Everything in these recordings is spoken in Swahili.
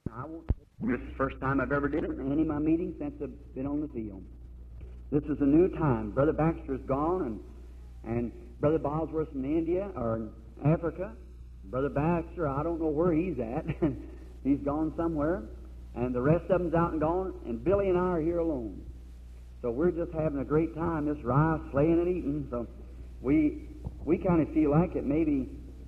I won't, this is the first time I've ever did it in any of my meetings since I've been on the field. This is a new time. Brother Baxter's gone, and and Brother Bosworth's in India or in Africa. Brother Baxter, I don't know where he's at. he's gone somewhere, and the rest of them's out and gone. And Billy and I are here alone. So we're just having a great time, this rice, slaying and eating. So we we kind of feel like it maybe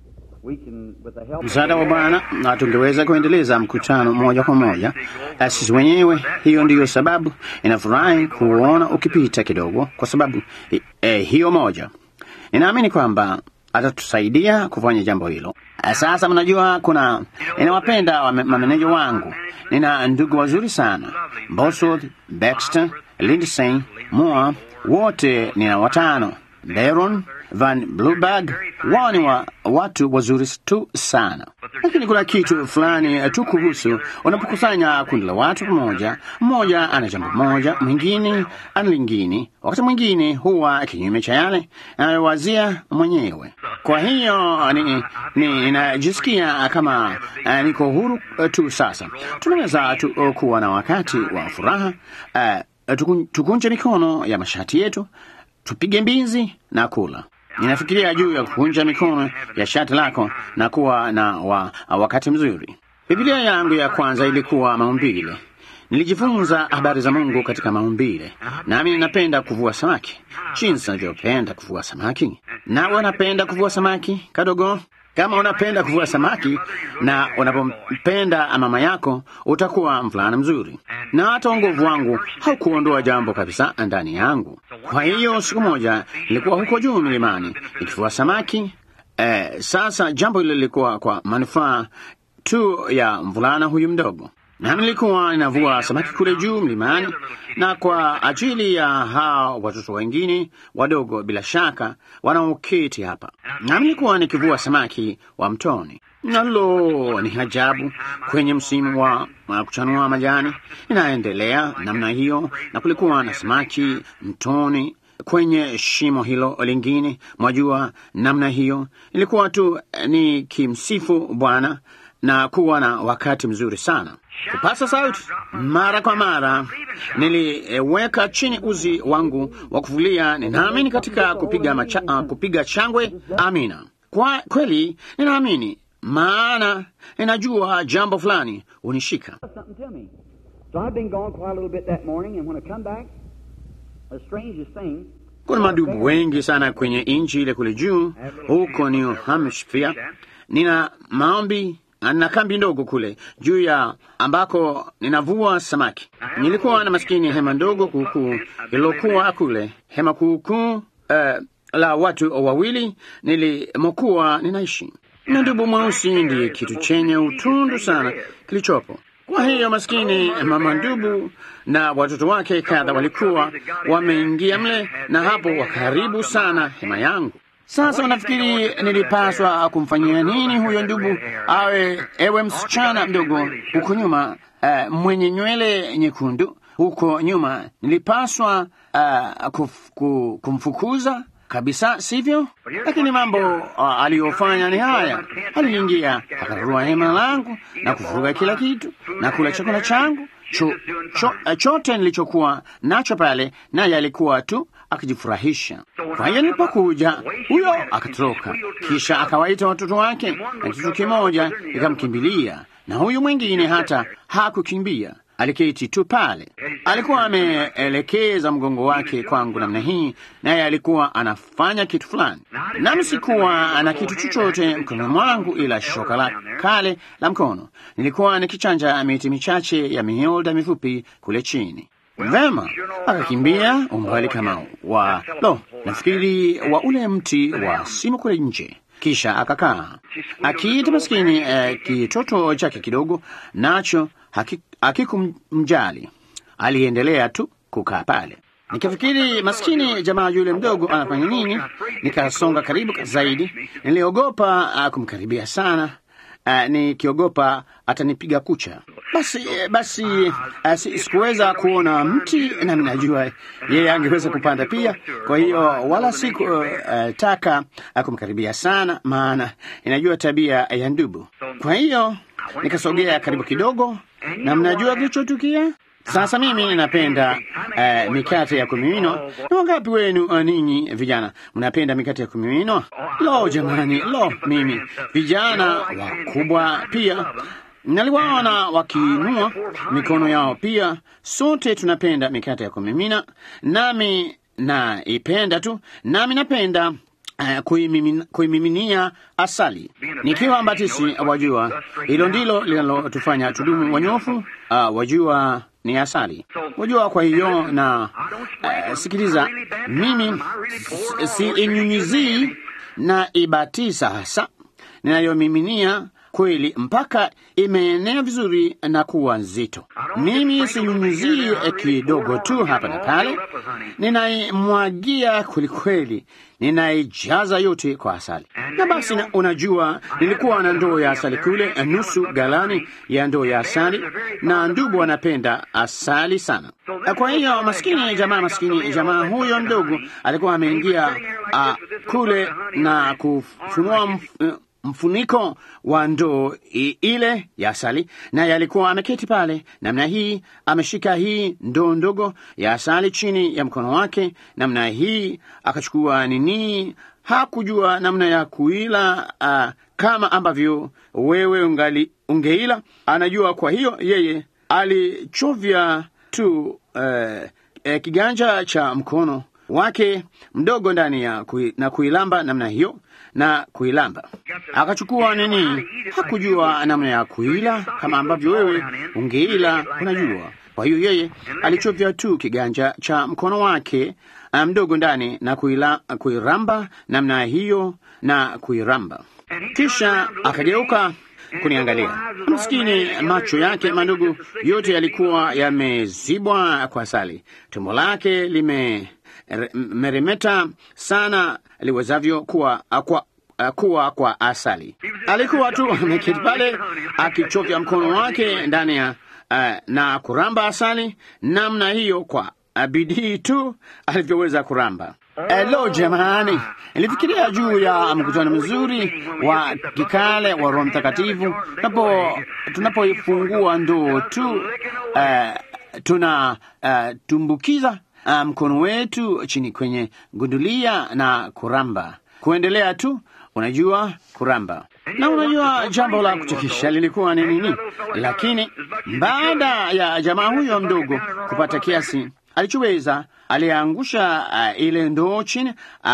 we can with the help. Msaada wa Bwana na tungeweza kuendeleza mkutano moja kwa moja eh, sisi wenyewe. Hiyo ndiyo sababu inafurahi kuona ukipita kidogo, kwa sababu eh, hiyo moja. Ninaamini kwamba atatusaidia kufanya jambo hilo. Eh, Sasa mnajua, kuna ninawapenda wame- mameneja wangu, nina ndugu wazuri sana, Bosworth, Baxter, Lindsay, Moore, wote nina watano, Baron Van Blueberg, wao ni wa, watu wazuri tu sana, lakini kuna kitu fulani eh, tu kuhusu unapokusanya kundi la watu pamoja, mmoja ana jambo moja, mwingine ana lingine, wakati mwingine huwa kinyume cha yale anayowazia mwenyewe. Kwa hiyo ni- ni- ninajisikia kama eh, niko huru eh, tu sasa. Tunaweza tu eh, kuwa na wakati wa furaha eh, tukun- tukunje mikono ya mashati yetu tupige mbizi na kula. Ninafikiria juu ya kukunja mikono ya shati lako na kuwa na wa, wakati mzuri. Biblia yangu ya kwanza ilikuwa maumbile. Nilijifunza habari za Mungu katika maumbile, nami ninapenda kuvua samaki, jinsi navyopenda kuvua samaki. Nawe unapenda kuvua samaki kadogo? Kama unapenda kuvua samaki na unapompenda mama yako, utakuwa mvulana mzuri, na hata uongovu wangu haukuondoa jambo kabisa ndani yangu. Kwa hiyo siku moja nilikuwa huko juu milimani nikivua samaki. Eh, sasa jambo hilo lilikuwa kwa manufaa tu ya mvulana huyu mdogo, nami nilikuwa ninavua samaki kule juu mlimani, na kwa ajili ya hao watoto wengine wadogo, bila shaka wanaoketi hapa, nami nilikuwa nikivua samaki wa mtoni. Nalo ni ajabu, kwenye msimu wa wa kuchanua majani inaendelea namna hiyo, na kulikuwa na samaki mtoni kwenye shimo hilo lingine, mwajua namna hiyo. Ilikuwa tu eh, ni kimsifu Bwana na kuwa na wakati mzuri sana, kupasa sauti mara kwa mara. Niliweka chini uzi wangu wa kuvulia. Ninaamini katika kupiga, macha, uh, kupiga changwe. Amina, kwa kweli ninaamini, maana ninajua jambo fulani hunishika. something to me. So I've been gone quite a little bit that morning, and when I come back, the strangest thing. Kuna madubu wengi sana kwenye nchi ile kule juu huko New Hampshire. Nina maombi na kambi ndogo kule juu ya ambako ninavua samaki. Nilikuwa na maskini hema ndogo kuukuu lilokuwa kule, hema kuukuu eh, la watu wawili nilimokuwa ninaishi, na dubu mweusi ndiye kitu chenye utundu sana kilichopo. Kwa hiyo maskini mama ndubu na watoto wake kadha walikuwa wameingia mle, na hapo wakaribu sana hema yangu. Sasa unafikiri nilipaswa kumfanyia nini huyo ndubu awe, ewe msichana mdogo huko nyuma, uh, mwenye nywele nyekundu huko nyuma, nilipaswa uh, kuf, ku, kumfukuza kabisa, sivyo? Lakini mambo uh, aliyofanya ni haya: aliingia akararua hema langu na kuvuruga kila kitu na kula chakula changu cho, cho, uh, chote nilichokuwa nacho pale, naye alikuwa tu akijifurahisha. Kwa hiyo nilipokuja, huyo akatoroka, kisha akawaita watoto wake, na kitu kimoja ikamkimbilia, na huyu mwingine hata hakukimbia aliketi tu pale. Alikuwa ameelekeza mgongo wake kwangu namna hii, naye alikuwa anafanya kitu fulani, nami sikuwa na kitu chochote mkononi mwangu ila shoka la kale la mkono. Nilikuwa nikichanja miti michache ya miolda mifupi kule chini. Vema, akakimbia umbali kama wa lo, nafikiri wa ule mti wa simu kule nje kisha akakaa akiita maskini eh, kitoto chake kidogo, nacho hakikumjali. Aliendelea tu kukaa pale. Nikafikiri maskini jamaa yule mdogo anafanya nini, nikasonga karibu zaidi. Niliogopa uh, kumkaribia sana uh, nikiogopa atanipiga kucha. Basi basi uh, sikuweza kuona mti, nami najua yeye angeweza kupanda pia. Kwa hiyo wala sikutaka uh, uh, kumkaribia sana, maana inajua tabia ya ndubu. Kwa hiyo nikasogea karibu kidogo, na mnajua kilichotukia? Sasa mimi ninapenda uh, mikate ya kumiminwa. Ni wangapi wenu uh, ninyi vijana mnapenda mikate ya kumiminwa? Lo jamani, lo, mimi vijana wakubwa pia naliwaona wakiinua mikono yao pia. Sote tunapenda mikate ya kumimina, nami naipenda tu, nami napenda Uh, kuimimina- kuimiminia asali nikiwa mbatisi. Wajua, hilo ndilo linalotufanya tudumu wanyofu. Uh, wajua ni asali, wajua. Kwa hiyo na uh, sikiliza, mimi si inyunyizii na ibatiza hasa ninayomiminia kweli mpaka imeenea vizuri na kuwa nzito. Mimi sinyunyizii kidogo tu hapa na pale, ninaimwagia kwelikweli, ninaijaza yote kwa asali. Na basi na, unajua nilikuwa na ndoo ya asali kule, nusu galani ya ndoo ya asali, na ndugu anapenda asali sana. Kwa hiyo maskini jamaa, maskini jamaa huyo mdogo alikuwa ameingia uh, kule na kufunua mf- mfuniko wa ndoo i- ile ya asali, naye alikuwa ameketi pale namna hii, ameshika hii ndoo ndogo ya asali chini ya mkono wake namna hii, akachukua nini, hakujua namna ya kuila uh, kama ambavyo wewe ungali ungeila, anajua. Kwa hiyo yeye alichovya tu uh, eh, kiganja cha mkono wake mdogo ndani ya kui, na kuilamba namna hiyo na kuilamba akachukua nini, hakujua namna ya kuila kama ambavyo wewe ungeila unajua. Kwa hiyo yeye alichovya tu kiganja cha mkono wake ah, mdogo ndani na kuila, kuiramba namna hiyo na kuiramba, kisha akageuka kuniangalia. Maskini, macho yake madogo yote yalikuwa yamezibwa kwa asali, tumbo lake lime re- meremeta sana liwezavyo kuwa kwa kuwa kwa asali. Alikuwa tu ameketi pale akichovya mkono wake ndani ya uh, na kuramba asali namna hiyo kwa uh, bidii tu alivyoweza kuramba. Elo jamani, nilifikiria juu ya mkutano mzuri wa kikale wa Roho Mtakatifu tunapo tunapoifungua ndoo tu uh, tuna uh, tumbukiza uh, mkono wetu chini kwenye gundulia na kuramba, kuendelea tu, unajua kuramba. Na unajua jambo la kuchekesha lilikuwa ni nini? Lakini baada ya jamaa huyo mdogo kupata kiasi alichoweza, aliangusha uh, ile ndoo chini,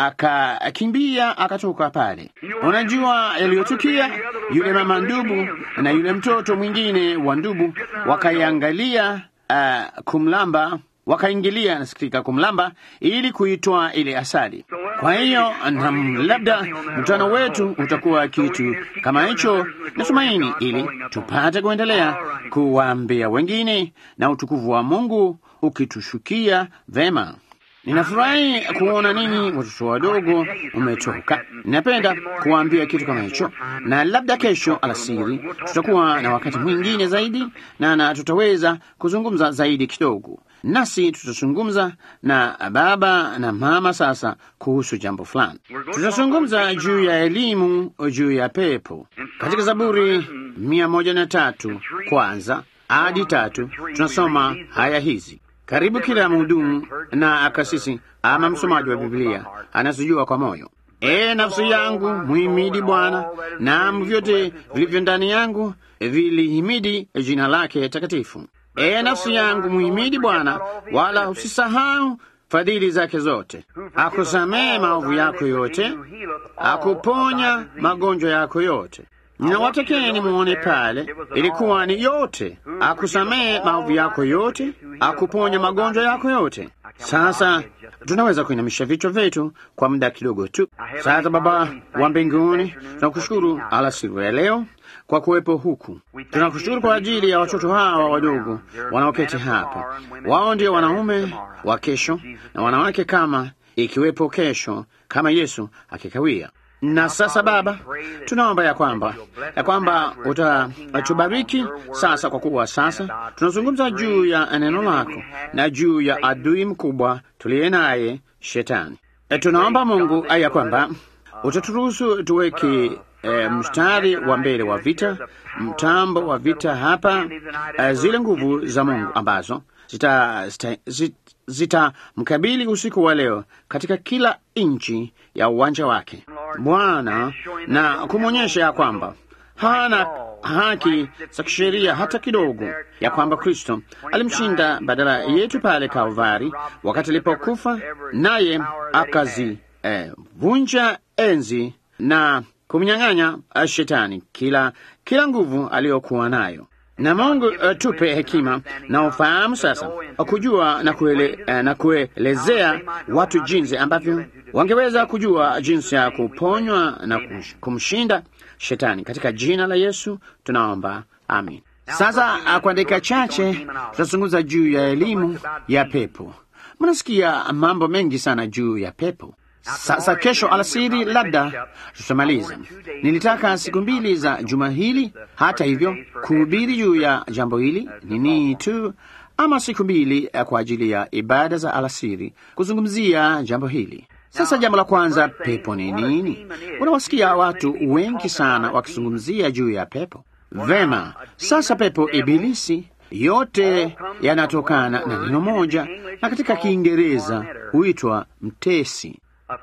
akakimbia akatoka pale. Unajua yaliyotukia, yule mama ndubu na yule mtoto mwingine wa ndubu wakaiangalia uh, kumlamba wakaingilia nasikika kumlamba ili kuitoa ile asali. Kwa hiyo na labda mkutano wetu utakuwa kitu kama hicho, natumaini, ili tupate kuendelea kuwaambia wengine na utukufu wa Mungu ukitushukia vema. Ninafurahi kuona ninyi watoto wadogo umetoka. Ninapenda kuwaambia kitu kama hicho, na labda kesho alasiri tutakuwa na wakati mwingine zaidi na, na tutaweza kuzungumza zaidi kidogo, nasi tutazungumza na baba na mama sasa kuhusu jambo fulani. Tutazungumza juu ya elimu juu ya pepo katika Zaburi mia moja na tatu kwanza hadi tatu tunasoma haya hizi karibu kila mhudumu na akasisi ama msomaji wa Biblia anazijua kwa moyo. E nafsi yangu muhimidi Bwana, naam vyote vilivyo ndani yangu vilihimidi jina lake takatifu. E nafsi yangu muhimidi Bwana, wala usisahau fadhili zake zote. Akusamehe maovu yako yote, akuponya magonjwa yako yote. Ninawatakeni muone pale, ilikuwa ni yote. Akusamehe maovu yako yote, akuponya magonjwa yako yote. Sasa tunaweza kuinamisha vichwa vyetu kwa muda kidogo tu. Sasa Baba wa mbinguni, tunakushukuru alasiri ya leo kwa kuwepo huku. Tunakushukuru kwa ajili ya watoto hawa wadogo wanaoketi hapa. Wao ndio wanaume wa kesho na wanawake kama ikiwepo kesho, kama Yesu akikawia. Na sasa Baba, tunaomba ya kwamba ya kwamba utatubariki sasa, kwa kuwa sasa tunazungumza juu ya neno lako na juu ya adui mkubwa tuliye naye Shetani. E, tunaomba Mungu ya kwamba utaturuhusu tuweke e, mstari wa mbele wa vita, mtambo wa vita hapa, e, zile nguvu za Mungu ambazo zitamkabili zita, zita, zita usiku wa leo katika kila nchi ya uwanja wake Bwana, na kumwonyesha ya kwamba hana haki za kisheria hata kidogo, ya kwamba Kristo alimshinda badala yetu pale Kalvari wakati alipokufa, naye akazivunja eh, enzi na kumnyang'anya shetani kila kila nguvu aliyokuwa nayo. Na Mungu uh, tupe hekima na ufahamu sasa kujua na, kuele, uh, na kuelezea watu jinsi ambavyo wangeweza kujua jinsi ya kuponywa na kumshinda shetani katika jina la Yesu tunaomba, amin. Sasa kwa dakika chache tutazungumza juu ya elimu ya pepo. Mnasikia mambo mengi sana juu ya pepo. Sasa kesho alasiri labda tutamaliza. Nilitaka siku mbili za juma hili, hata hivyo, kuhubiri juu ya jambo hili nini tu, ama siku mbili kwa ajili ya ibada za alasiri kuzungumzia jambo hili. Sasa jambo la kwanza, pepo ni nini? Unawasikia watu wengi sana wakizungumzia juu ya pepo. Vema, sasa pepo, ibilisi, yote yanatokana na neno moja, na katika Kiingereza huitwa mtesi.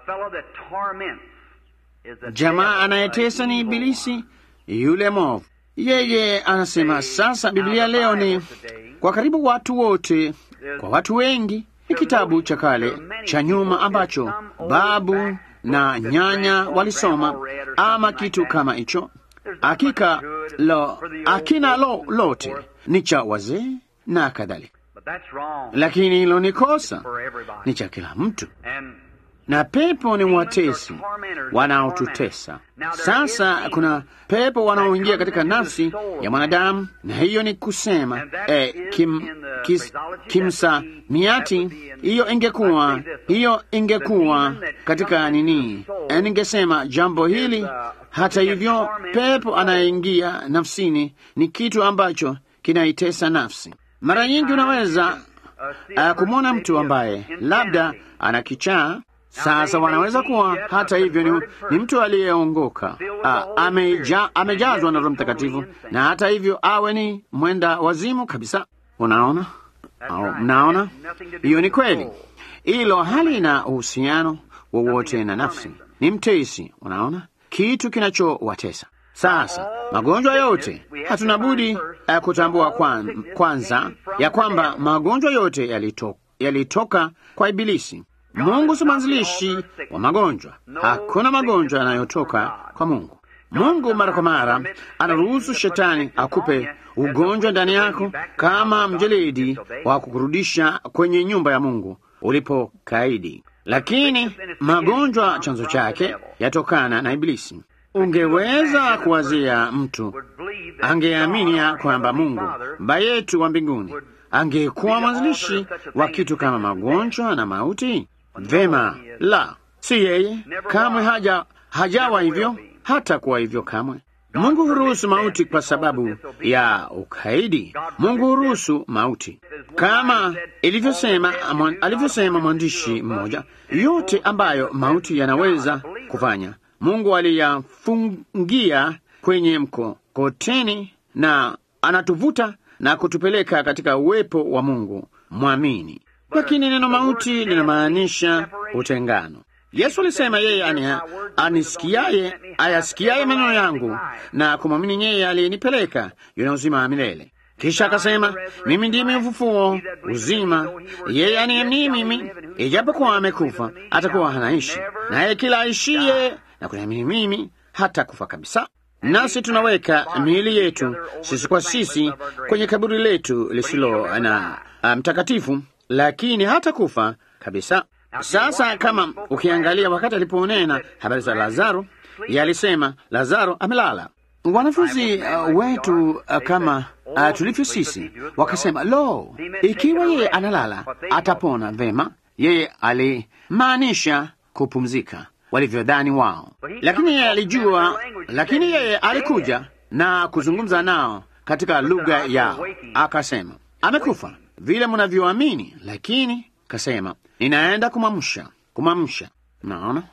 Jamaa anayetesa ni ibilisi yule mwovu. Yeye anasema sasa, Biblia leo ni kwa karibu watu wote, kwa watu wengi ni kitabu cha kale cha nyuma ambacho babu na nyanya walisoma ama kitu kama hicho. Hakika lo, akina lo lote ni cha wazee na kadhalika, lakini hilo ni kosa, ni cha kila mtu na pepo ni watesi wanaotutesa. Sasa kuna pepo wanaoingia katika nafsi ya mwanadamu, na hiyo ni kusema eh, kim, kis, kimsa miati. Hiyo ingekuwa hiyo ingekuwa katika nini, eh, ningesema jambo hili. Hata hivyo, pepo anayeingia nafsini ni kitu ambacho kinaitesa nafsi. Mara nyingi unaweza uh, kumwona mtu ambaye labda ana kichaa sasa wanaweza kuwa hata hivyo ni, ni mtu aliyeongoka ameja, amejazwa na Roho Mtakatifu, na hata hivyo awe ni mwenda wazimu kabisa. Unaona, au mnaona, hiyo ni kweli. Hilo halina uhusiano wowote na nafsi, ni mtesi. Unaona, kitu kinachowatesa. Sasa magonjwa yote hatuna budi uh, kutambua kwan, kwanza ya kwamba magonjwa yote yalitoka, yalitoka kwa Ibilisi. Mungu si mwanzilishi wa magonjwa. Hakuna magonjwa yanayotoka kwa Mungu. Mungu mara kwa mara anaruhusu shetani akupe ugonjwa ndani yako kama mjeledi wa kukurudisha kwenye nyumba ya Mungu ulipokaidi, lakini magonjwa chanzo chake yatokana na Ibilisi. Ungeweza kuwazia mtu angeamini ya kwamba Mungu Baba yetu wa mbinguni angekuwa mwanzilishi wa kitu kama magonjwa na mauti? Vema, la, si yeye kamwe, haja hajawa hivyo, hata kuwa hivyo kamwe. Mungu huruhusu mauti kwa sababu ya ukaidi. Mungu huruhusu mauti kama ilivyosema alivyosema mwandishi mmoja, yote ambayo mauti yanaweza kufanya Mungu aliyafungia kwenye mkokoteni na anatuvuta na kutupeleka katika uwepo wa Mungu mwamini. Lakini neno mauti linamaanisha utengano. Yesu alisema yeye anisikiaye ayasikiaye maneno yangu na kumwamini yeye aliyenipeleka yuna uzima wa milele. Kisha akasema, mimi ndimi ufufuo uzima, yeye aniamini mimi, ijapokuwa amekufa atakuwa anaishi, naye kila aishiye na kuniamini mimi hata kufa kabisa. Nasi tunaweka miili yetu sisi kwa sisi kwenye kaburi letu lisilo na mtakatifu, um, lakini hata kufa kabisa. Sasa kama ukiangalia, wakati aliponena habari za Lazaro, yalisema Lazaro amelala. Wanafunzi uh, wetu uh, kama uh, tulivyo sisi wakasema, lo, ikiwa yeye analala atapona vema. Yeye alimaanisha kupumzika walivyodhani wao, lakini yeye alijua, lakini yeye alikuja na kuzungumza nao katika lugha yao, akasema amekufa vile mnavyoamini, lakini kasema ninaenda kumamsha, kumamsha. Naona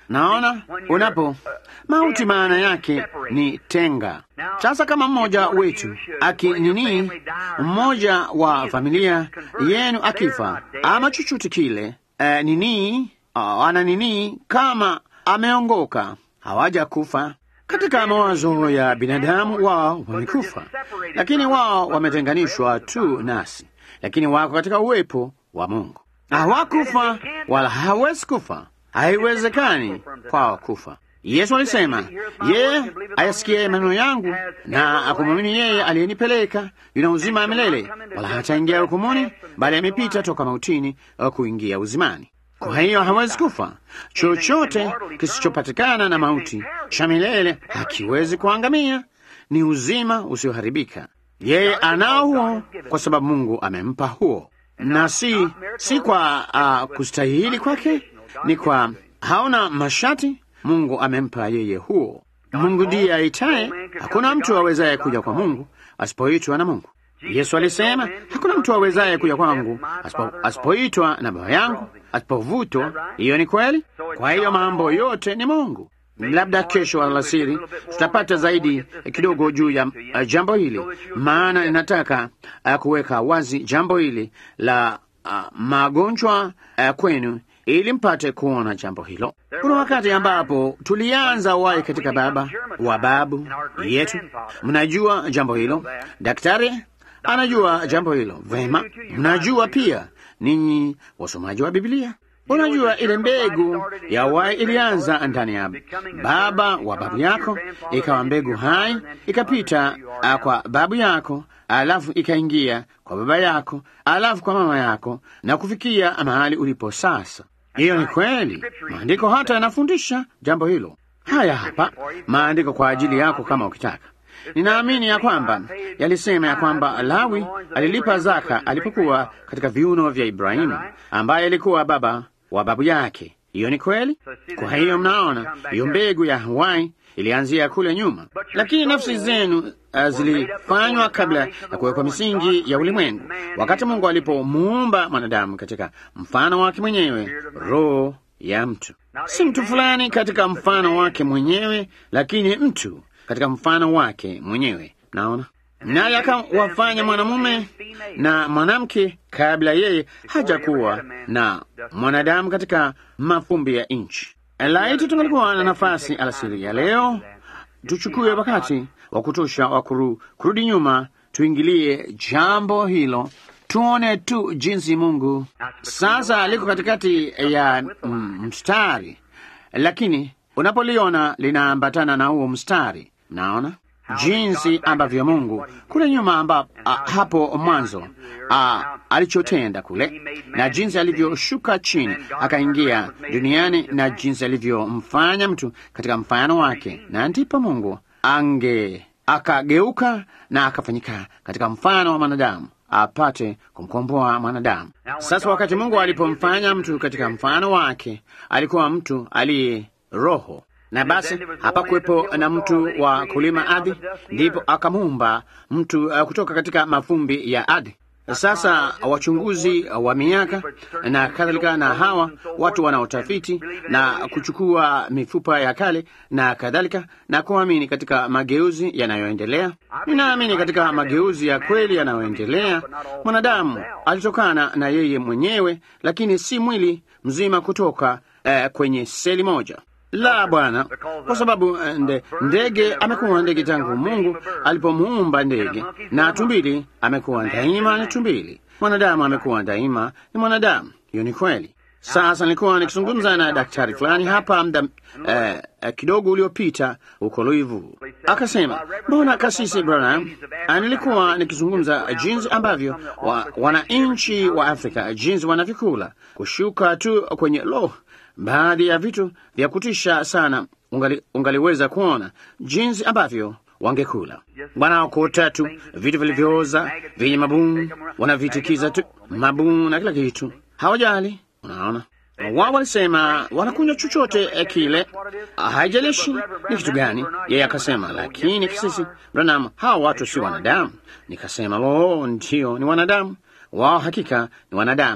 Naona unapo mauti, maana yake ni tenga. Sasa kama mmoja wetu akinini, mmoja wa familia yenu akifa ama chochote kile, eh, nini uh, ana nini, kama ameongoka, hawaja kufa katika mawazo ya binadamu, wao wamekufa, lakini wao wametenganishwa tu nasi, lakini wako katika uwepo wa Mungu. Hawakufa wala hawezi kufa, haiwezekani kwao kufa. Yesu alisema, yeye ayasikie maneno yangu na akumwamini yeye aliyenipeleka yuna uzima wa milele, wala hataingia hukumuni, bali amepita toka mautini kuingia uzimani. Kwa hiyo hawezi kufa. Chochote kisichopatikana na mauti cha milele hakiwezi kuangamia, ni uzima usioharibika. Yeye anao huo kwa sababu Mungu amempa huo, na si si kwa uh, kustahili kwake, ni kwa haona mashati. Mungu amempa yeye huo. Mungu ndiye aitaye. Hakuna mtu awezaye kuja kwa Mungu asipoitwa na Mungu. Yesu alisema hakuna mtu awezaye kuja kwangu asipo, asipoitwa na Baba yangu, asipovutwa. Hiyo ni kweli. Kwa hiyo mambo yote ni Mungu. Labda kesho alasiri tutapata zaidi kidogo juu ya uh, jambo hili, maana ninataka uh, kuweka wazi jambo hili la uh, magonjwa uh, kwenu ili mpate kuona jambo hilo. Kuna wakati ambapo tulianza wai katika baba wa babu yetu, mnajua jambo hilo. Daktari anajua jambo hilo vema. Mnajua pia ninyi wasomaji wa Biblia, unajua ile mbegu ya wai ilianza ndani ya baba wa babu yako, ikawa mbegu hai, ikapita kwa babu yako, alafu ikaingia kwa baba yako, alafu kwa mama yako, na kufikia mahali ulipo sasa. Hiyo ni kweli. Maandiko hata yanafundisha jambo hilo. Haya hapa maandiko kwa ajili yako, kama ukitaka. Ninaamini ya kwamba yalisema ya kwamba Lawi alilipa zaka alipokuwa katika viuno vya Ibrahimu, ambaye alikuwa baba wa babu yake. Hiyo ni kweli. Kwa hiyo mnaona, hiyo mbegu ya Hawaii ilianzia kule nyuma, lakini nafsi zenu uh, zilifanywa kabla ya kuwekwa misingi ya ulimwengu, wakati Mungu alipomuumba mwanadamu katika mfano wake mwenyewe, roho ya mtu, si mtu fulani katika mfano wake mwenyewe, lakini mtu katika mfano wake mwenyewe. Naona naye akawafanya mwanamume na mwanamke kabla yeye hajakuwa na mwanadamu katika mafumbi ya nchi. Laiti tungalikuwa na nafasi alasiri ya leo, tuchukue wakati wa kutosha wa kuru, kurudi nyuma, tuingilie jambo hilo, tuone tu jinsi Mungu sasa liko katikati ya mm, mstari, lakini unapoliona linaambatana na huo mstari, naona jinsi ambavyo Mungu kule nyuma amba, a, hapo mwanzo a, alichotenda kule na jinsi alivyoshuka chini akaingia duniani na jinsi alivyomfanya mtu katika mfano wake, na ndipo Mungu ange akageuka na akafanyika katika mfano wa mwanadamu apate kumkomboa mwanadamu. Sasa wakati Mungu alipomfanya mtu katika mfano wake, alikuwa mtu aliye roho na basi hapakuwepo na mtu wa kulima ardhi, ndipo akamuumba mtu uh, kutoka katika mafumbi ya ardhi. Sasa wachunguzi wa miaka na kadhalika, na hawa watu wanaotafiti na kuchukua mifupa ya kale na kadhalika, na kuamini katika mageuzi yanayoendelea. Ninaamini katika mageuzi ya kweli yanayoendelea. Mwanadamu alitokana na yeye mwenyewe, lakini si mwili mzima kutoka uh, kwenye seli moja la Bwana, kwa sababu nde, ndege amekuwa ndege tangu Mungu alipomuumba ndege, na tumbili amekuwa daima ni tumbili. Mwanadamu amekuwa daima ni mwanadamu. Hiyo ni kweli. Sasa nilikuwa nikizungumza na daktari fulani hapa mda eh, eh, kidogo uliopita huko Louisville, akasema mbona kasisi Branham, nilikuwa nikizungumza jinsi ambavyo wa, wananchi wa Afrika jinsi wanavyokula kushuka tu kwenye lo baadhi ya vitu vya kutisha sana. Ungali, ungaliweza kuona jinsi ambavyo wangekula wanaokota tu vitu vilivyooza vyenye mabuu, wanavitikiza tu mabuu na kila kitu, hawajali. Unaona, wao walisema wanakunywa chochote kile, haijalishi ni kitu gani. Yeye akasema, lakini kisisi Branham, hawa watu si wanadamu. Nikasema, lo, ndio ni wanadamu wao, hakika ni wanadamu.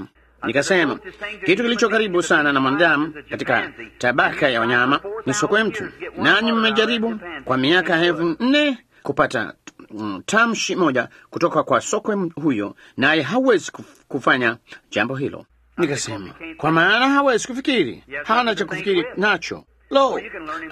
Nikasema kitu kilicho karibu sana na mwanadamu katika tabaka ya wanyama ni sokwe mtu, nanyi mmejaribu kwa miaka elfu nne kupata mm, tamshi moja kutoka kwa sokwe huyo, naye hawezi kuf- kufanya jambo hilo. Nikasema kwa maana hawezi kufikiri, hana cha kufikiri nacho. Lo, uh,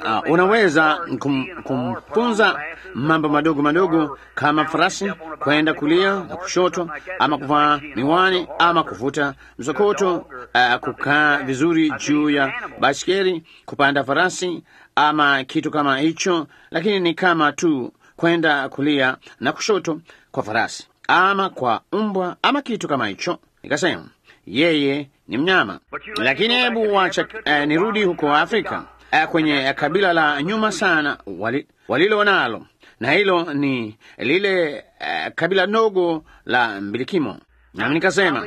unaweza kum, kumfunza mambo madogo madogo kama farasi kwenda kulia na kushoto, ama kuvaa miwani, ama kuvuta msokoto, uh, kukaa vizuri juu ya baskeli, kupanda farasi, ama kitu kama hicho, lakini ni kama tu kwenda kulia na kushoto kwa farasi ama kwa mbwa ama kitu kama hicho. Nikasema yeye ni mnyama, lakini hebu wacha eh, nirudi huko Afrika eh, kwenye kabila la nyuma sana wali, walilo nalo na hilo ni lile eh, kabila ndogo la mbilikimo. Nami nikasema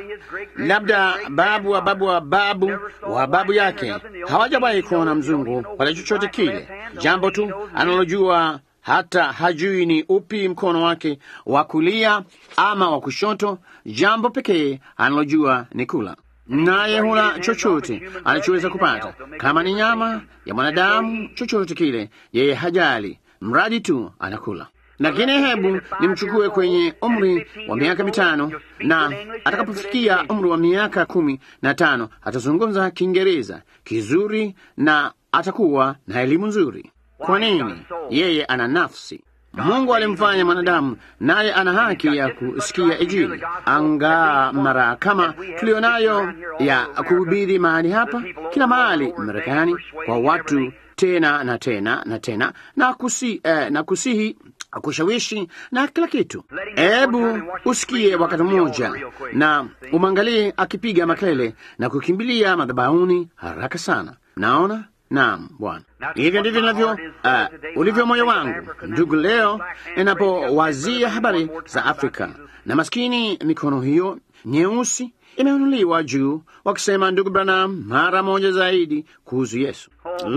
labda babu wa babu wa babu wa babu yake hawajawahi kuona mzungu wala chochote kile, jambo tu analojua hata hajui ni upi mkono wake wa kulia ama wa kushoto. Jambo pekee analojua ni kula, naye hula chochote anachoweza kupata, kama ni nyama ya mwanadamu, chochote kile, yeye hajali, mradi tu anakula. Lakini hebu nimchukue kwenye umri wa miaka mitano, na atakapofikia umri wa miaka kumi na tano atazungumza Kiingereza kizuri na atakuwa na elimu nzuri. Kwa nini? Yeye ana nafsi. Mungu alimfanya mwanadamu, naye ana haki ya kusikia Injili, angaa mara kama tulionayo ya kuhubiri mahali hapa, kila mahali Marekani, kwa watu tena na tena na tena na, kusi, eh, na kusihi kushawishi na kila kitu. Hebu usikie wakati mmoja na umwangalie akipiga makelele na kukimbilia madhabahuni haraka sana. Naona Naam, Bwana, hivyo ndivyo ninavyo uh, ulivyo moyo wangu ndugu, leo ninapowazia habari za Afrika na maskini mikono hiyo nyeusi imeinuliwa juu, wakisema ndugu Branham, mara moja zaidi kuhusu Yesu.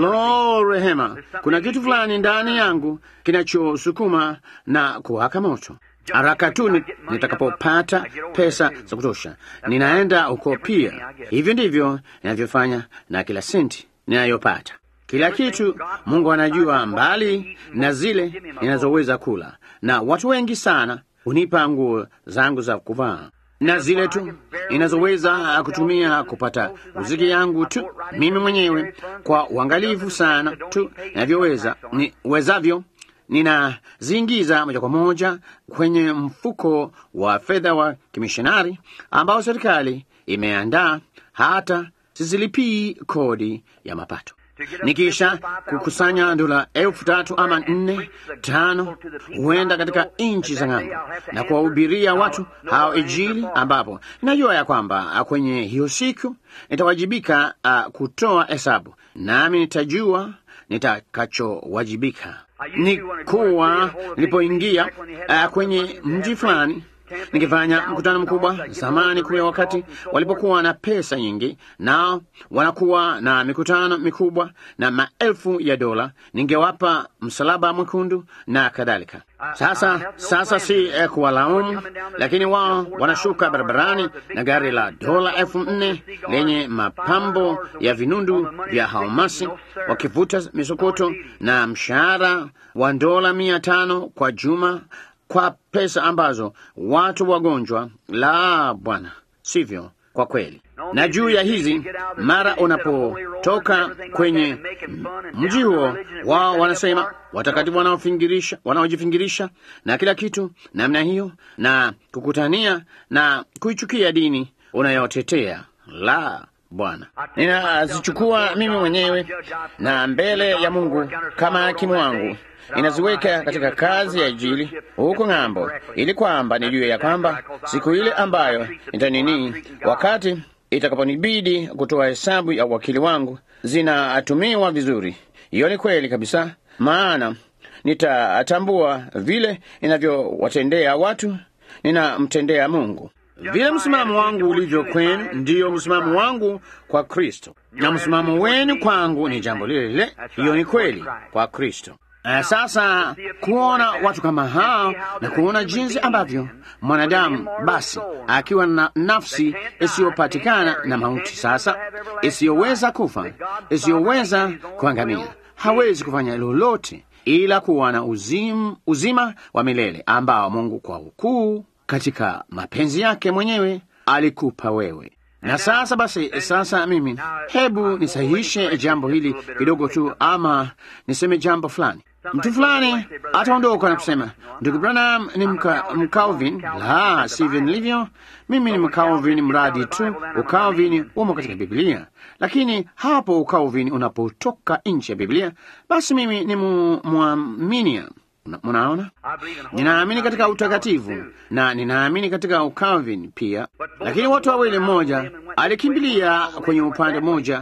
Lo, rehema, kuna kitu fulani ndani yangu kinachosukuma na kuwaka moto haraka tu ni- nitakapopata pesa za kutosha, ninaenda huko pia. Hivyo ndivyo ninavyofanya na kila senti ninayopata, kila kitu. Mungu anajua, mbali na zile ninazoweza kula, na watu wengi sana hunipa nguo zangu za kuvaa na zile tu ninazoweza kutumia kupata muziki yangu tu mimi mwenyewe kwa uangalifu sana tu ninavyoweza niwezavyo ninaziingiza moja kwa moja kwenye mfuko wa fedha wa kimishonari ambao serikali imeandaa hata sizilipii kodi ya mapato. Nikisha kukusanya dola elfu tatu ama nne tano, huenda katika nchi za ng'ambo na kuwahubiria watu hao Injili, ambapo najua ya kwamba kwenye hiyo siku nitawajibika uh, kutoa hesabu, nami nitajua nitakachowajibika. Ni kuwa nilipoingia uh, kwenye mji fulani nikifanya mkutano mkubwa zamani kule, wakati walipokuwa na pesa nyingi, nao wanakuwa na mikutano mikubwa na maelfu ya dola, ningewapa msalaba mwekundu na kadhalika. Sasa sasa si eh, kuwalaumu, lakini wao wanashuka barabarani na gari la dola elfu nne lenye mapambo ya vinundu vya haumasi, wakivuta misokoto na mshahara wa dola mia tano kwa juma kwa pesa ambazo watu wagonjwa. La, bwana, sivyo kwa kweli. Na juu ya hizi, mara unapotoka kwenye mji huo, wao wanasema watakatifu wanaofingirisha, wanaojifingirisha na kila kitu namna hiyo, na kukutania na kuichukia dini unayotetea. La, Bwana, ninazichukua mimi mwenyewe na mbele ya Mungu kama hakimu wangu inaziweka katika kazi ya Injili huko ng'ambo, ili kwamba nijue ya kwamba siku ile ambayo nitanini, wakati itakaponibidi kutoa hesabu ya uwakili wangu, zinatumiwa vizuri. Hiyo ni kweli kabisa, maana nitatambua vile ninavyowatendea watu, ninamtendea Mungu. Vile msimamo wangu ulivyo kwenu, ndiyo msimamo wangu kwa Kristo, na msimamo wenu kwangu ni jambo lile lile. Hiyo ni kweli kwa Kristo. Uh, sasa kuona watu kama hao na kuona jinsi ambavyo mwanadamu basi akiwa na nafsi isiyopatikana na mauti sasa isiyoweza kufa isiyoweza kuangamia hawezi kufanya lolote ila kuwa na uzim, uzima wa milele ambao Mungu kwa ukuu katika mapenzi yake mwenyewe alikupa wewe. Na sasa basi, sasa mimi hebu nisahihishe jambo hili kidogo tu, ama niseme jambo fulani. Mtu fulani ataondoka na kusema ndugu Branham ni mka, mkalvin. La, sivyo nilivyo. Mimi ni mkalvin mradi tu ukalvin umo katika Biblia, lakini hapo ukalvin unapotoka nje ya Biblia, basi mimi ni mwaminia. Munaona, ninaamini katika utakatifu na ninaamini katika ukalvin pia, lakini watu wawili, mmoja alikimbilia kwenye upande mmoja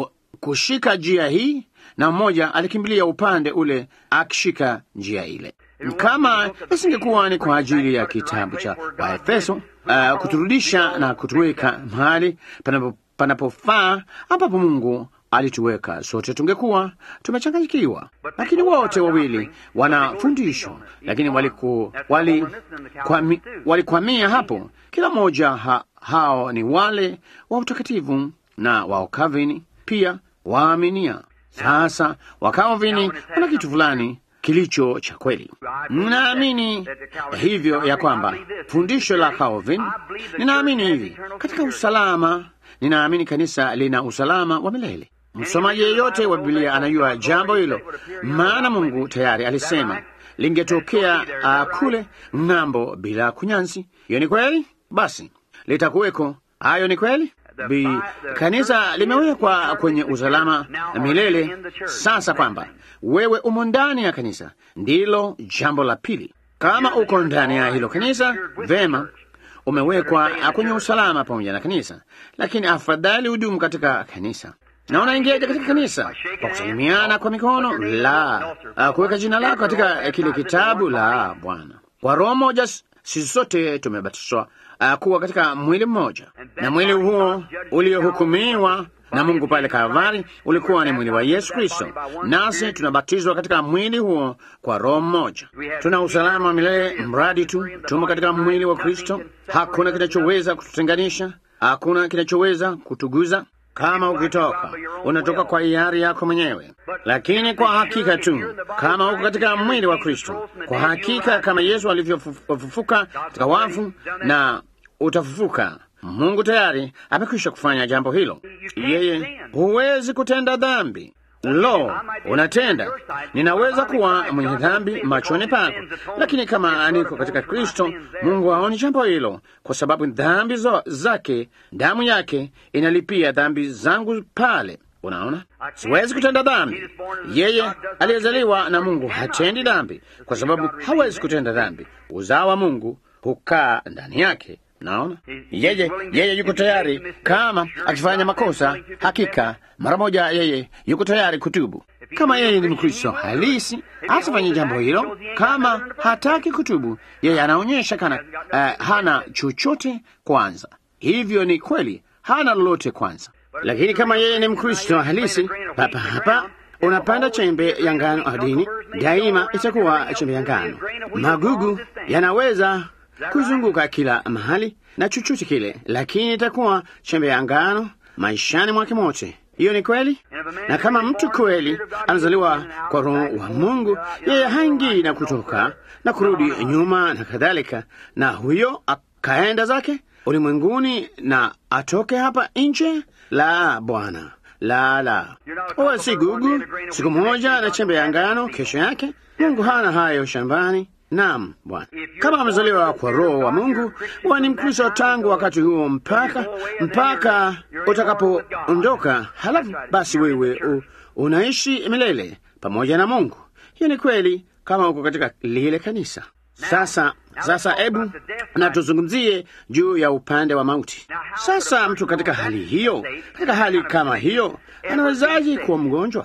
kushika njia hii na mmoja alikimbilia upande ule akishika njia ile. Kama isingekuwa ni kwa ajili ya kitabu cha Waefeso uh, kuturudisha na kutuweka mahali panapo panapofaa ambapo Mungu alituweka sote, tungekuwa tumechanganyikiwa. Lakini wote wawili wana fundisho, lakini waliku, wali, kwami, walikwamia hapo. Kila mmoja ha, hao ni wale wa utakatifu na wa Calvini pia waaminia. Sasa Wakalvini wana kitu fulani kilicho cha kweli. Ninaamini hivyo ya kwamba fundisho la Calvin, ninaamini hivi katika usalama, ninaamini kanisa lina usalama wa milele. Msomaji yeyote wa Biblia anajua jambo hilo, maana Mungu tayari alisema lingetokea uh, kule ng'ambo bila kunyanzi. Hiyo ni kweli, basi litakuweko. Hayo ni kweli. Bi, kanisa limewekwa kwenye usalama na milele. Sasa kwamba wewe umo ndani ya kanisa ndilo jambo la pili. Kama uko ndani ya hilo kanisa, vema, umewekwa kwenye usalama pamoja na kanisa, lakini afadhali hudumu katika kanisa. Na unaingiaje katika kanisa? Kwa kusalimiana kwa mikono? La. Kuweka jina lako katika kile kitabu? La, Bwana. Kwa roho moja sisi sote tumebatizwa uh, kuwa katika mwili mmoja, na mwili huo uliohukumiwa na Mungu pale Kalvari ulikuwa ni mwili wa Yesu Kristo, nasi tunabatizwa katika mwili huo kwa roho mmoja. Tuna usalama wa milele mradi tu tumo katika mwili wa Kristo. Hakuna kinachoweza kututenganisha, hakuna kinachoweza kutuguza. Kama ukitoka unatoka kwa hiari yako mwenyewe, lakini kwa hakika tu kama uko katika mwili wa Kristo, kwa hakika kama Yesu alivyofufuka katika wafu na utafufuka, Mungu tayari amekwisha kufanya jambo hilo. Yeye huwezi kutenda dhambi. Lo, unatenda. Ninaweza kuwa mwenye dhambi machoni pako, lakini kama niko katika Kristo, Mungu haoni jambo hilo, kwa sababu dhambi zo zake, damu yake inalipia dhambi zangu pale. Unaona, siwezi kutenda dhambi. Yeye aliyezaliwa na Mungu hatendi dhambi, kwa sababu hawezi kutenda dhambi. Uzao wa Mungu hukaa ndani yake. Naona yeye yeye yuko tayari, kama akifanya makosa, hakika mara moja yeye yuko tayari kutubu. Kama yeye ni Mkristo halisi, asifanye jambo hilo. Kama hataki kutubu, yeye anaonyesha kana uh, hana chochote kwanza. Hivyo ni kweli, hana lolote kwanza. Lakini kama yeye ni Mkristo halisi, papa hapa unapanda chembe ya ngano ardhini, daima itakuwa chembe ya ngano. Magugu yanaweza kuzunguka kila mahali na chochote kile, lakini itakuwa chembe ya ngano maishani mwake mote. Hiyo ni kweli. Na kama mtu kweli anazaliwa kwa Roho wa Mungu, yeye haingii na kutoka na kurudi nyuma na kadhalika, na huyo akaenda zake ulimwenguni na atoke hapa nje. La, Bwana, la, la, uwe si gugu siku moja na chembe ya ngano kesho yake. Mungu hana hayo shambani. Naam, Bwana, kama amezaliwa kwa Roho wa Mungu, huwa ni Mkristo tangu wakati huo mpaka mpaka utakapoondoka. Halafu basi wewe u, unaishi milele pamoja na Mungu. Hiyo ni kweli kama uko katika lile kanisa. Sasa sasa, hebu na tuzungumzie juu ya upande wa mauti. Sasa mtu katika hali hiyo, katika hali kama hiyo, anawezaje kuwa mgonjwa?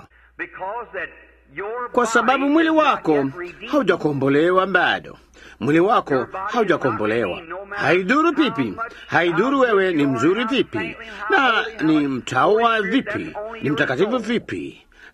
Kwa sababu mwili wako haujakombolewa bado. Mwili wako haujakombolewa. Haidhuru pipi, haidhuru wewe ni mzuri vipi na ni mtaua vipi, ni mtakatifu vipi,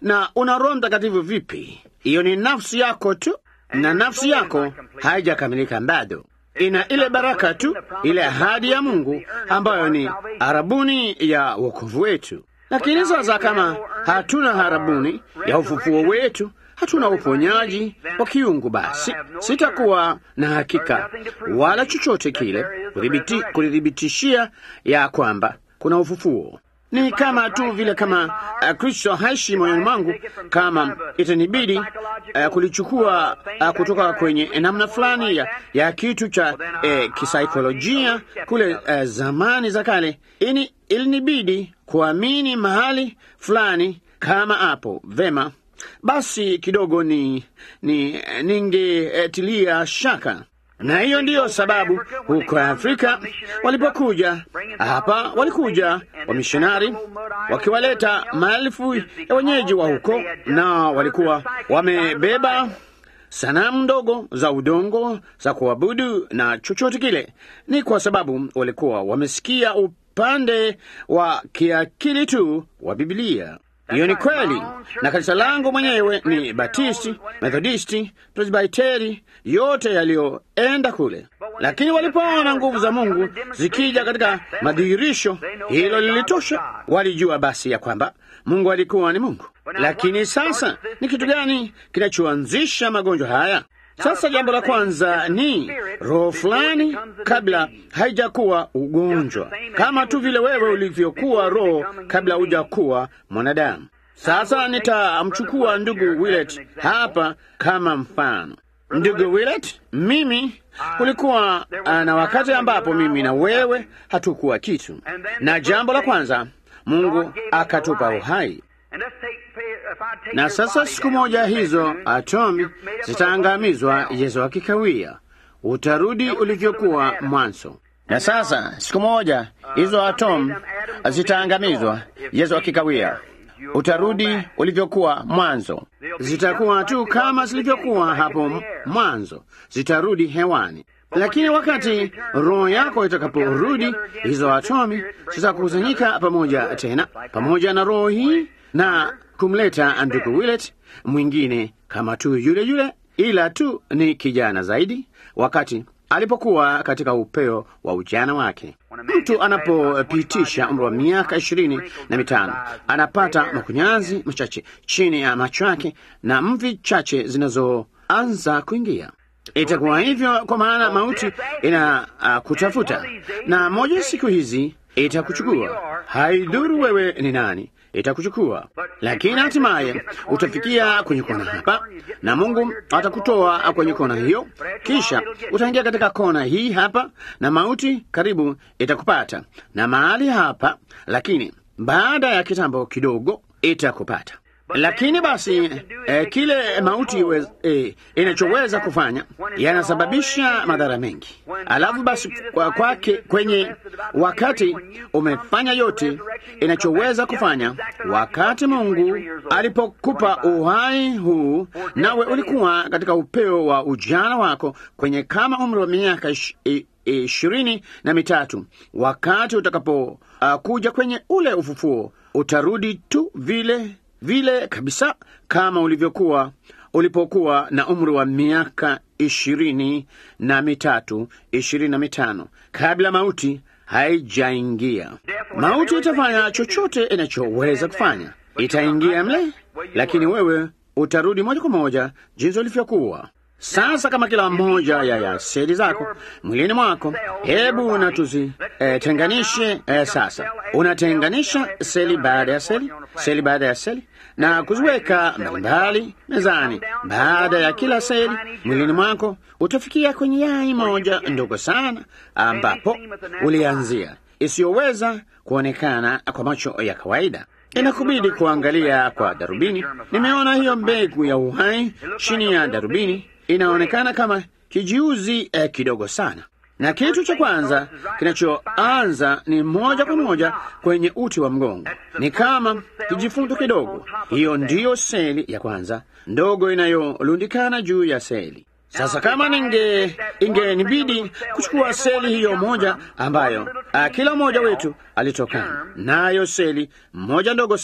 na una Roho Mtakatifu vipi? Hiyo ni nafsi yako tu, na nafsi yako haijakamilika bado. Ina ile baraka tu, ile ahadi ya Mungu ambayo ni arabuni ya wokovu wetu. Lakini sasa kama hatuna harabuni ya ufufuo wetu, hatuna uponyaji wa kiungu, basi sitakuwa na hakika wala chochote kile kulithibitishia ya kwamba kuna ufufuo. Ni kama tu vile kama uh, Kristo haishi moyoni mwangu, kama itanibidi uh, kulichukua uh, kutoka kwenye namna fulani ya, ya kitu cha uh, kisaikolojia kule uh, zamani za kale, ini ilinibidi kuamini mahali fulani kama hapo vema, basi kidogo ni, ni ningetilia shaka na hiyo ndiyo sababu huko Afrika walipokuja hapa, walikuja wamishonari wakiwaleta maelfu ya wenyeji wa huko, na walikuwa wamebeba sanamu ndogo za udongo za kuabudu na chochote kile. Ni kwa sababu walikuwa wamesikia upande wa kiakili tu wa Biblia. Hiyo ni kweli, na kanisa langu mwenyewe ni Batisti, Methodisti, Presbiteri, yote yaliyoenda kule. Lakini walipoona nguvu za Mungu zikija katika madhihirisho, hilo lilitosha. Walijua basi ya kwamba Mungu alikuwa ni Mungu. Lakini sasa ni kitu gani kinachoanzisha magonjwa haya? Sasa jambo la kwanza ni roho fulani kabla haijakuwa ugonjwa, kama tu vile wewe ulivyokuwa roho kabla hujakuwa mwanadamu. Sasa nitamchukua ndugu Willet hapa kama mfano. Ndugu Willet, mimi kulikuwa na wakati ambapo mimi na wewe hatukuwa kitu, na jambo la kwanza Mungu akatupa uhai na sasa siku moja hizo atomi zitaangamizwa. Yesu akikawia, utarudi ulivyokuwa mwanzo. Na sasa siku moja hizo atomi zitaangamizwa. Yesu akikawia, utarudi ulivyokuwa mwanzo. Zitakuwa tu kama zilivyokuwa hapo mwanzo, zitarudi hewani. Lakini wakati roho yako itakaporudi, hizo atomi zitakusanyika pamoja tena, pamoja na roho hii na kumleta ndugu Willet mwingine kama tu yule yule, ila tu ni kijana zaidi, wakati alipokuwa katika upeo wa ujana wake. Mtu anapopitisha umri wa miaka ishirini na mitano anapata makunyanzi machache chini ya macho yake na mvi chache zinazoanza kuingia. Itakuwa hivyo kwa maana mauti ina uh, kutafuta na moja siku hizi itakuchukua. Haidhuru wewe ni nani, itakuchukua, lakini hatimaye utafikia kwenye kona hapa, na Mungu atakutoa kwenye kona hiyo, kisha utaingia katika kona hii hapa, na mauti karibu itakupata na mahali hapa, lakini baada ya kitambo kidogo itakupata. Lakini basi eh, kile mauti eh, inachoweza kufanya yanasababisha madhara mengi. Alafu basi kwa kwake kwenye wakati umefanya yote inachoweza kufanya, wakati Mungu alipokupa uhai huu, nawe ulikuwa katika upeo wa ujana wako kwenye kama umri wa miaka ishirini na mitatu, wakati utakapo uh, kuja kwenye ule ufufuo, utarudi tu vile vile kabisa kama ulivyokuwa ulipokuwa na umri wa miaka ishirini na mitatu ishirini na mitano kabla mauti haijaingia. Mauti itafanya chochote inachoweza kufanya, itaingia mle, lakini wewe utarudi moja kwa moja jinsi ulivyokuwa. Sasa kama kila mmoja ya, ya seli zako mwilini mwako, hebu na tuzitenganishe. Eh, eh, sasa unatenganisha seli baada ya seli, seli baada ya seli na kuziweka mbalimbali mezani. Baada ya kila seli mwilini mwako utafikia kwenye yai moja ndogo sana, ambapo ulianzia, isiyoweza kuonekana kwa macho ya kawaida. Inakubidi kuangalia kwa darubini. Nimeona hiyo mbegu ya uhai chini ya darubini, inaonekana kama kijiuzi eh, kidogo sana na kitu cha kwanza kinachoanza ni moja kwa moja kwenye uti wa mgongo, ni kama kijifundo kidogo. Hiyo ndiyo seli ya kwanza ndogo inayolundikana juu ya seli. Sasa kama ninge ingenibidi kuchukua seli hiyo moja ambayo a, kila mmoja wetu alitokana nayo, seli moja ndogo sana,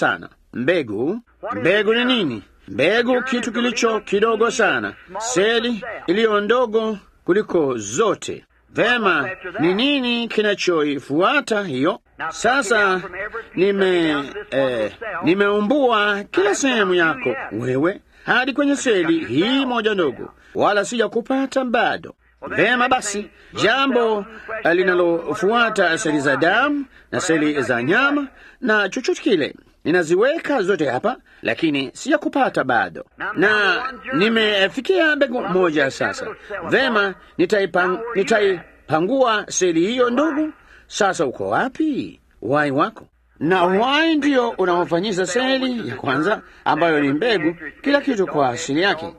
mbegu. Mbegu ni nini? Mbegu kitu kilicho kidogo sana, seli iliyo ndogo kuliko zote. Vema, ni nini kinachoifuata hiyo? Sasa nime eh, nimeumbua kila sehemu yako wewe hadi kwenye seli hii moja ndogo, wala sija kupata bado. Vema basi, jambo linalofuata seli za damu na seli za nyama na chochote kile ninaziweka zote hapa, lakini sijakupata bado, na nimefikia mbegu moja sasa. Vema, nitaipang, nitaipangua seli hiyo ndogo. Sasa uko wapi uhai wako? Na uhai ndio unaofanyisa seli ya kwanza ambayo ni mbegu, kila kitu kwa asili yake.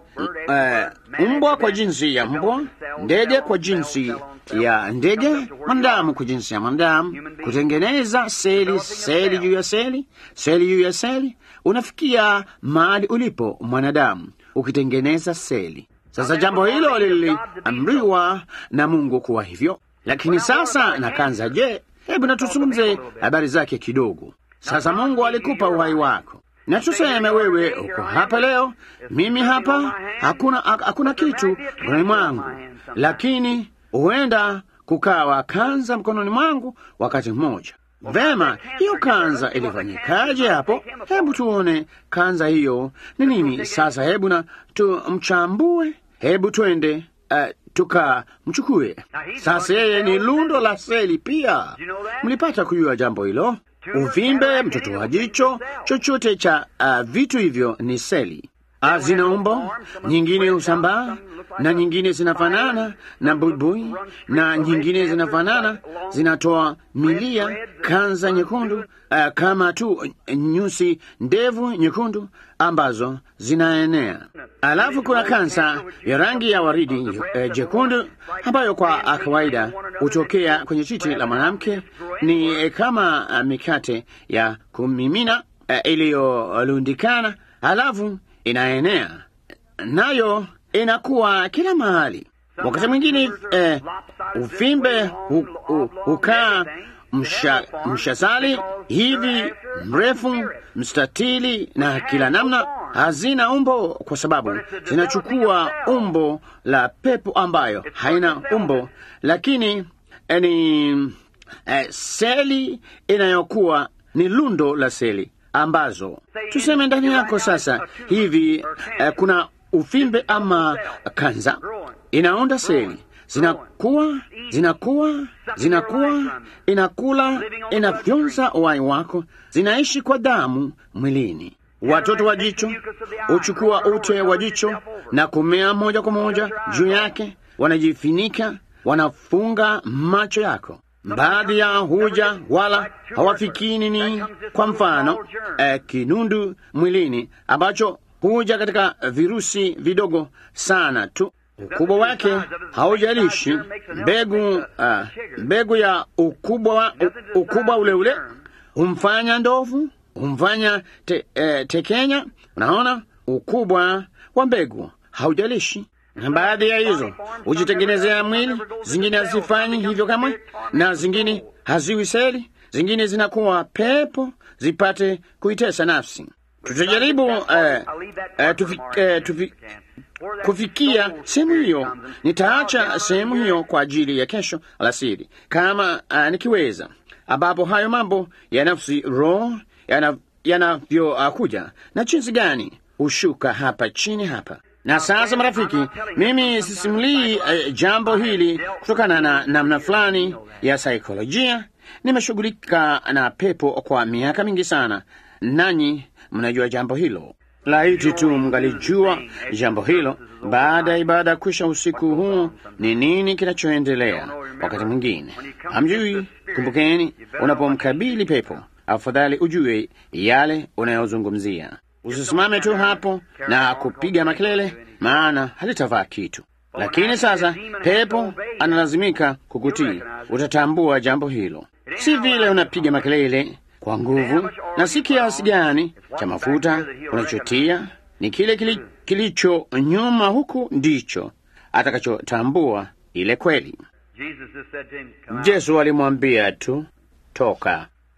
Uh, mbwa kwa jinsi ya mbwa, ndege kwa jinsi ya ndege, mwanadamu kwa jinsi ya mwanadamu, kutengeneza seli, seli juu ya seli, seli juu ya seli, unafikia mahali ulipo mwanadamu ukitengeneza seli. Sasa jambo hilo liliamriwa na Mungu kuwa hivyo, lakini sasa nakanza, je, hebu natuzungumze habari zake kidogo. Sasa Mungu alikupa uhai wako na tuseme wewe uko hapa leo, mimi hapa, hakuna hakuna kitu mkononi mwangu, lakini huenda kukawa kanza mkononi mwangu wakati mmoja. Vema, hiyo kanza ilifanyikaje hapo? Hebu tuone kanza hiyo ni nini. Sasa hebu na tumchambue, hebu twende uh, tukamchukue. Sasa yeye ni lundo la seli pia. Mlipata kujua jambo hilo? Uvimbe, mtoto wa jicho, chochote cha uh, vitu hivyo ni seli. Zina umbo, nyingine husambaa na nyingine zinafanana na buibui na nyingine zinafanana, zinatoa milia, kanza nyekundu, uh, kama tu nyusi ndevu nyekundu ambazo zinaenea. Alafu kuna kansa ya rangi ya waridi uh, jekundu ambayo kwa kawaida hutokea kwenye titi la mwanamke. Ni uh, kama uh, mikate ya kumimina uh, iliyolundikana, halafu inaenea nayo inakuwa kila mahali. Wakati mwingine eh, uvimbe hukaa msha, mshazali hivi mrefu mstatili na kila namna. Hazina umbo kwa sababu zinachukua umbo la pepo ambayo haina umbo, lakini eh, ni eh, seli inayokuwa ni lundo la seli ambazo tuseme ndani yako sasa hivi eh, kuna uvimbe ama kanza inaunda seli zinakuwa zinakuwa zinakuwa inakula inafyonza uhai wako, zinaishi kwa damu mwilini. Watoto wa jicho huchukua ute wa jicho na kumea moja kwa moja juu yake, wanajifinika, wanafunga macho yako. Baadhi ya huja wala hawafikii nini. Kwa mfano eh, kinundu mwilini ambacho huja katika virusi vidogo sana tu ukubwa wake haujalishi mbegu. Uh, mbegu ya ukubwa, u, ukubwa ule ule humfanya ndovu, humfanya te, eh, tekenya. Unaona, ukubwa wa mbegu haujalishi. Na baadhi ya hizo hujitengenezea mwili, zingine hazifanyi hivyo kamwe, na zingine haziwi seli, zingine zinakuwa pepo zipate kuitesa nafsi. Tutajaribu eh, eh, tufi, eh, tufi, kufikia sehemu hiyo. Nitaacha sehemu hiyo kwa ajili ya kesho alasiri kama uh, nikiweza, ambapo hayo mambo ya nafsi, roho yanavyokuja yana uh, na jinsi gani hushuka hapa chini hapa. Na sasa, marafiki, mimi sisimulii uh, jambo hili kutokana na namna fulani ya saikolojia. Nimeshughulika na pepo kwa miaka mingi sana, nanyi mnajua jambo hilo. Laiti tu mngalijua jambo hilo baada ya ibada kwisha usiku huu, ni nini kinachoendelea. Wakati mwingine hamjui. Kumbukeni, unapomkabili pepo, afadhali ujue yale unayozungumzia. Usisimame tu hapo na kupiga makelele, maana halitavaa kitu. Lakini sasa pepo analazimika kukutii, utatambua jambo hilo. Si vile unapiga makelele kwa nguvu na si kiasi gani cha mafuta unachotia, ni kile kili, kilicho nyuma huku ndicho atakachotambua ile kweli. Yesu alimwambia tu toka.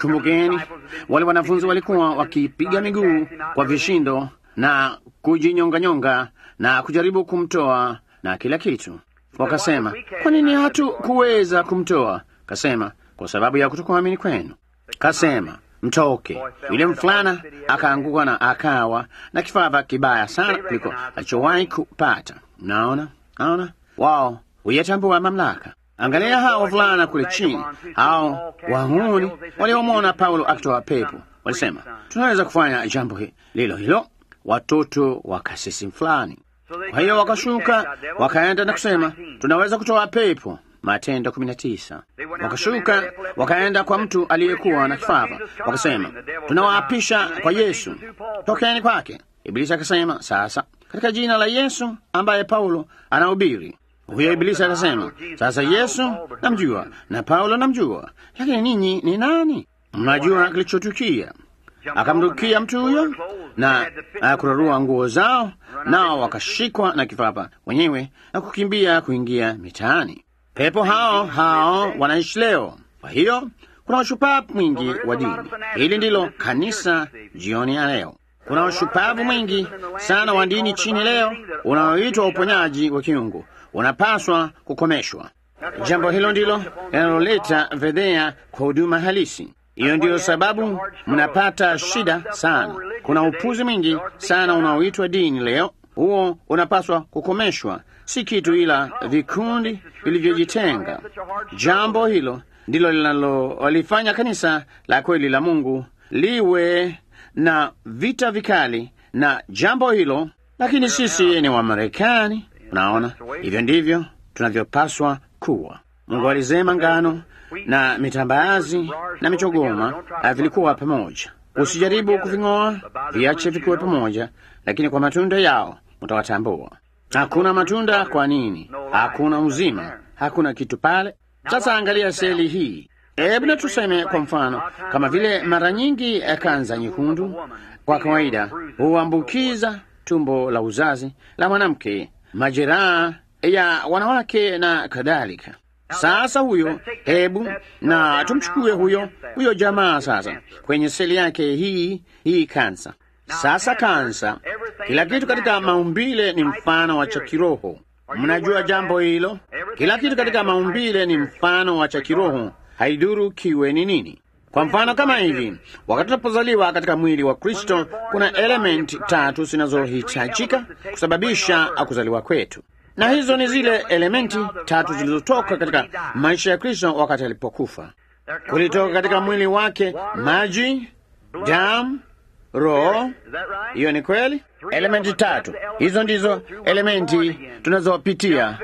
Kumbukeni, wale wanafunzi walikuwa wakipiga miguu kwa vishindo na kujinyonganyonga na kujaribu kumtoa na kila kitu. Wakasema, kwa nini hatukuweza kumtoa? Kasema, kwa sababu ya kutokuamini kwenu. Kasema, mtoke. Yule mfulana akaanguka na akawa na kifaa kibaya sana kuliko alichowahi kupata. Naona, naona wao huyatambua mamlaka. Angalia hao wavulana kule chini, hao wahuni waliomwona Paulo akitoa pepo, walisema tunaweza kufanya jambo lilo hilo, watoto wa kasisi fulani. Kwa hiyo wakashuka wakaenda na kusema tunaweza kutoa pepo. Matendo kumi na tisa. Wakashuka wakaenda kwa mtu aliyekuwa na kifafa, wakasema tunawaapisha kwa Yesu, tokeni kwake. Ibilisi akasema sasa, katika jina la Yesu ambaye Paulo anahubiri. Huyo Ibilisi akasema sasa, Yesu namjua na Paulo namjua, lakini ninyi ni nani? Mnajua kilichotukia. Akamrukia mtu huyo na kurarua nguo zao, nao wakashikwa na kifafa wenyewe na kukimbia kuingia mitaani. Pepo hao hao wanaishi leo. Kwa hiyo kuna ushupavu mwingi wa dini. Hili ndilo kanisa jioni ya leo. Kuna ushupavu mwingi sana wa dini chini leo unaoitwa uponyaji wa kiungu, unapaswa kukomeshwa. Jambo hilo ndilo linaloleta fedhea kwa huduma halisi. Hiyo ndiyo sababu mnapata shida sana. Kuna upuzi mwingi sana unaoitwa dini leo. Huo unapaswa kukomeshwa, si kitu ila vikundi vilivyojitenga. Jambo hilo ndilo linalolifanya kanisa la kweli la Mungu liwe na vita vikali na jambo hilo, lakini sisi ni Wamarekani. Unaona, hivyo ndivyo tunavyopaswa kuwa. Mungu alisema ngano na mitambazi na michogoma vilikuwa pamoja. Usijaribu kuving'oa, viache vikuwe pamoja, lakini kwa matunda yao mtawatambua. Hakuna matunda. Kwa nini? Hakuna uzima, hakuna kitu pale. Sasa angalia seli hii. Hebu na tuseme kwa mfano, kama vile mara nyingi kanza nyekundu kwa kawaida huambukiza tumbo la uzazi la mwanamke, majeraha ya wanawake na kadhalika. Sasa huyo, hebu na tumchukue huyo huyo jamaa sasa kwenye seli yake hii hii kansa. Sasa kansa, kila kitu katika maumbile ni mfano wa cha kiroho. Mnajua jambo hilo? Kila kitu katika maumbile ni mfano wa cha kiroho, haiduru kiwe ni nini. Kwa mfano kama hivi, wakati tunapozaliwa katika mwili wa Kristo, kuna elementi tatu zinazohitajika kusababisha kuzaliwa kwetu na hizo ni zile elementi tatu zilizotoka katika maisha ya Kristo wakati alipokufa. Kulitoka katika mwili wake maji, damu, roho. Hiyo ni kweli. Elementi tatu hizo ndizo elementi tunazopitia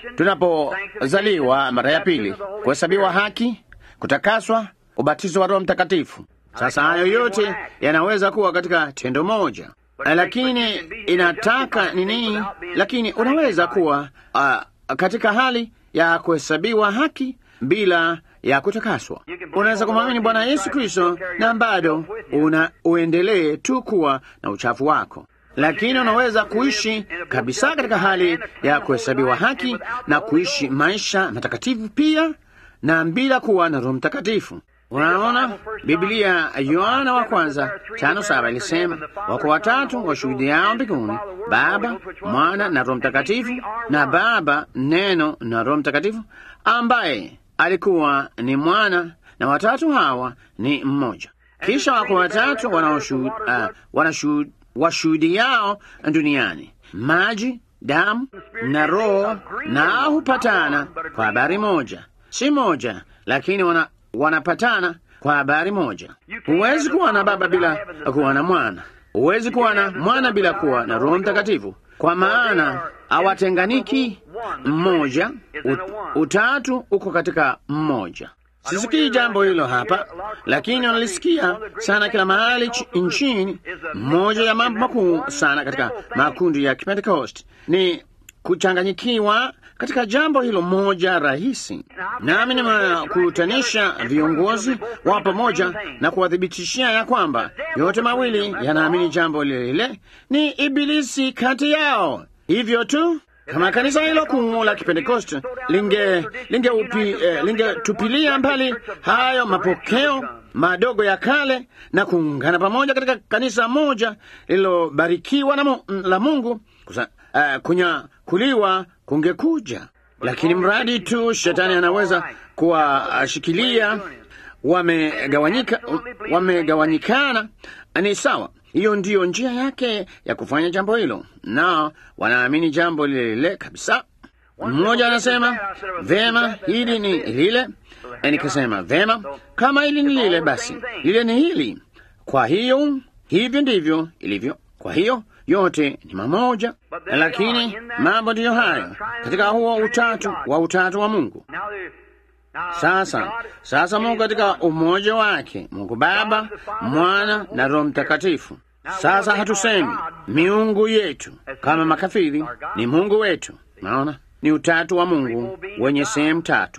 tunapozaliwa mara ya pili: kuhesabiwa haki, kutakaswa, ubatizo wa Roho Mtakatifu. Sasa hayo yote yanaweza kuwa katika tendo moja lakini inataka nini? Lakini unaweza kuwa uh, katika hali ya kuhesabiwa haki bila ya kutakaswa. Unaweza kumwamini Bwana Yesu Kristo na bado una uendelee tu kuwa na uchafu wako, lakini unaweza kuishi kabisa katika hali ya kuhesabiwa haki na kuishi maisha matakatifu pia na bila kuwa na Roho Mtakatifu. Unaona, Biblia Yohana wa kwanza tano saba ilisema wako watatu washuhudiao mbinguni, Baba, Mwana na Roho Mtakatifu, na Baba, Neno na Roho Mtakatifu, ambaye alikuwa ni Mwana, na watatu hawa ni mmoja. Kisha wako watatu uh, washuhudiao duniani, maji, damu na Roho, na hupatana kwa habari moja, si moja, lakini wana wanapatana kwa habari moja. Huwezi kuwa na Baba bila kuwa na Mwana, huwezi kuwa na Mwana bila kuwa na Roho Mtakatifu, kwa maana hawatenganiki. Mmoja, utatu uko katika mmoja. Sisikii jambo hilo hapa, lakini wanalisikia sana kila mahali nchini. Mmoja ya mambo makuu sana katika makundi ya Kipentekosti ni kuchanganyikiwa katika jambo hilo moja rahisi. Nami nimekutanisha viongozi wa pamoja na kuwathibitishia ya kwamba yote mawili yanaamini jambo lile lile, ni Ibilisi kati yao. Hivyo tu kama kanisa hilo kuu la Kipentekoste linge lingetupilia eh, linge mbali hayo mapokeo madogo ya kale na kuungana pamoja katika kanisa moja lililobarikiwa na mu, la Mungu kusa, uh, kunyakuliwa kungekuja, lakini mradi tu shetani anaweza kuwashikilia wamegawanyika, wamegawanyikana, ni sawa. Hiyo ndiyo njia yake ya kufanya jambo hilo, na wanaamini jambo lile lile kabisa. Mmoja anasema vema, hili ni lile, nikasema vema, kama hili ni lile, basi lile ni hili. Kwa hiyo hivyo ndivyo ilivyo. Kwa hiyo yote ni mamoja, lakini mambo ndiyo hayo katika huo utatu wa utatu wa Mungu. Sasa sasa, Mungu katika umoja wake, Mungu Baba, Mwana na Roho Mtakatifu. Sasa hatusemi miungu yetu kama makafiri, ni Mungu wetu. Naona ni utatu wa Mungu wenye sehemu tatu.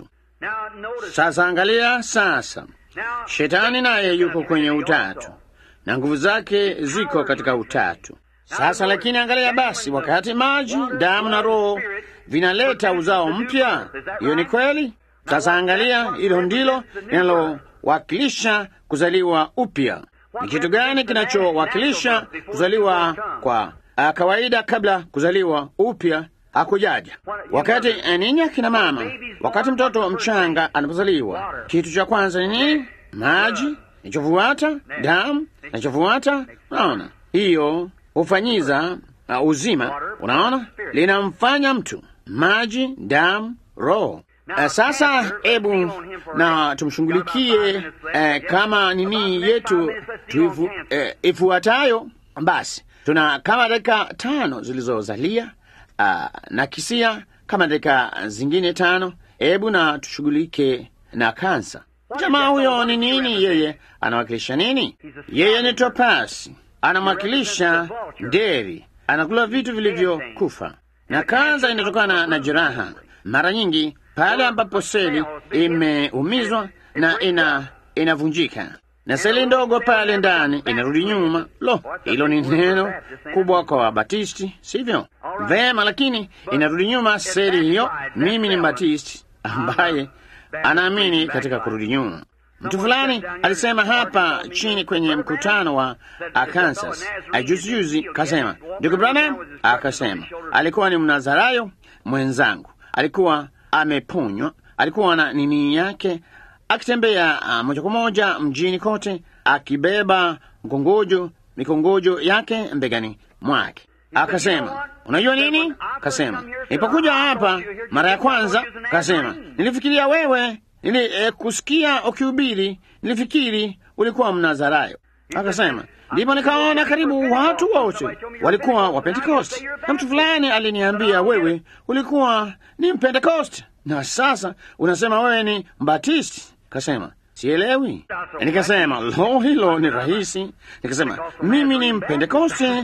Sasa angalia sasa, shetani naye yuko kwenye utatu na nguvu zake ziko katika utatu. Sasa lakini angalia basi, wakati maji, damu na roho vinaleta uzao mpya, hiyo ni kweli. Sasa angalia, hilo ndilo linalowakilisha kuzaliwa upya. Ni kitu gani kinachowakilisha kuzaliwa kwa a, kawaida kabla kuzaliwa upya hakujaja? Wakati ninyi akina mama, wakati mtoto mchanga anapozaliwa, kitu cha kwanza ni nini? Maji, nichofuata damu, nichofuata. Unaona, hiyo hufanyiza uh, uzima. Unaona, linamfanya mtu maji, damu, roho. Uh, sasa hebu na tumshughulikie uh, kama nini yetu tuifu, uh, ifuatayo. Basi tuna kama dakika tano zilizozalia uh, na kisia kama dakika zingine tano. Hebu na tushughulike na kansa. Jamaa huyo ni nini? Yeye anawakilisha nini? Yeye ni topasi, anamwakilisha nderi, anakula vitu vilivyokufa, na kansa inatokana na jeraha mara nyingi pale ambapo seli imeumizwa na ina inavunjika na seli ndogo pale ndani inarudi nyuma. Lo, hilo ni neno kubwa kwa Wabatisti, sivyo? Vema, lakini inarudi nyuma seli hiyo. Mimi ni Mbatisti ambaye anaamini katika kurudi nyuma. Mtu fulani alisema hapa chini kwenye mkutano wa Kansas juzi juzi, kasema ndugu Branham, akasema alikuwa ni Mnazarayo mwenzangu, alikuwa ameponywa, alikuwa na nini yake akitembea uh, moja kwa moja mjini kote akibeba mkongojo mikongojo yake mbegani mwake. Akasema, unajua nini? Kasema, nilipokuja hapa mara ya kwanza, kasema nilifikiria wewe nili eh, kusikia ukihubiri, nilifikiri ulikuwa Mnazarayo. Akasema ndipo nikaona karibu watu wote walikuwa wa Pentekosti, na mtu fulani aliniambia wewe ulikuwa ni Mpentekosti, na sasa unasema wewe ni Mbatisti. Kasema sielewi. Nikasema lo, hilo ni rahisi. Nikasema mimi ni Mpentekosti,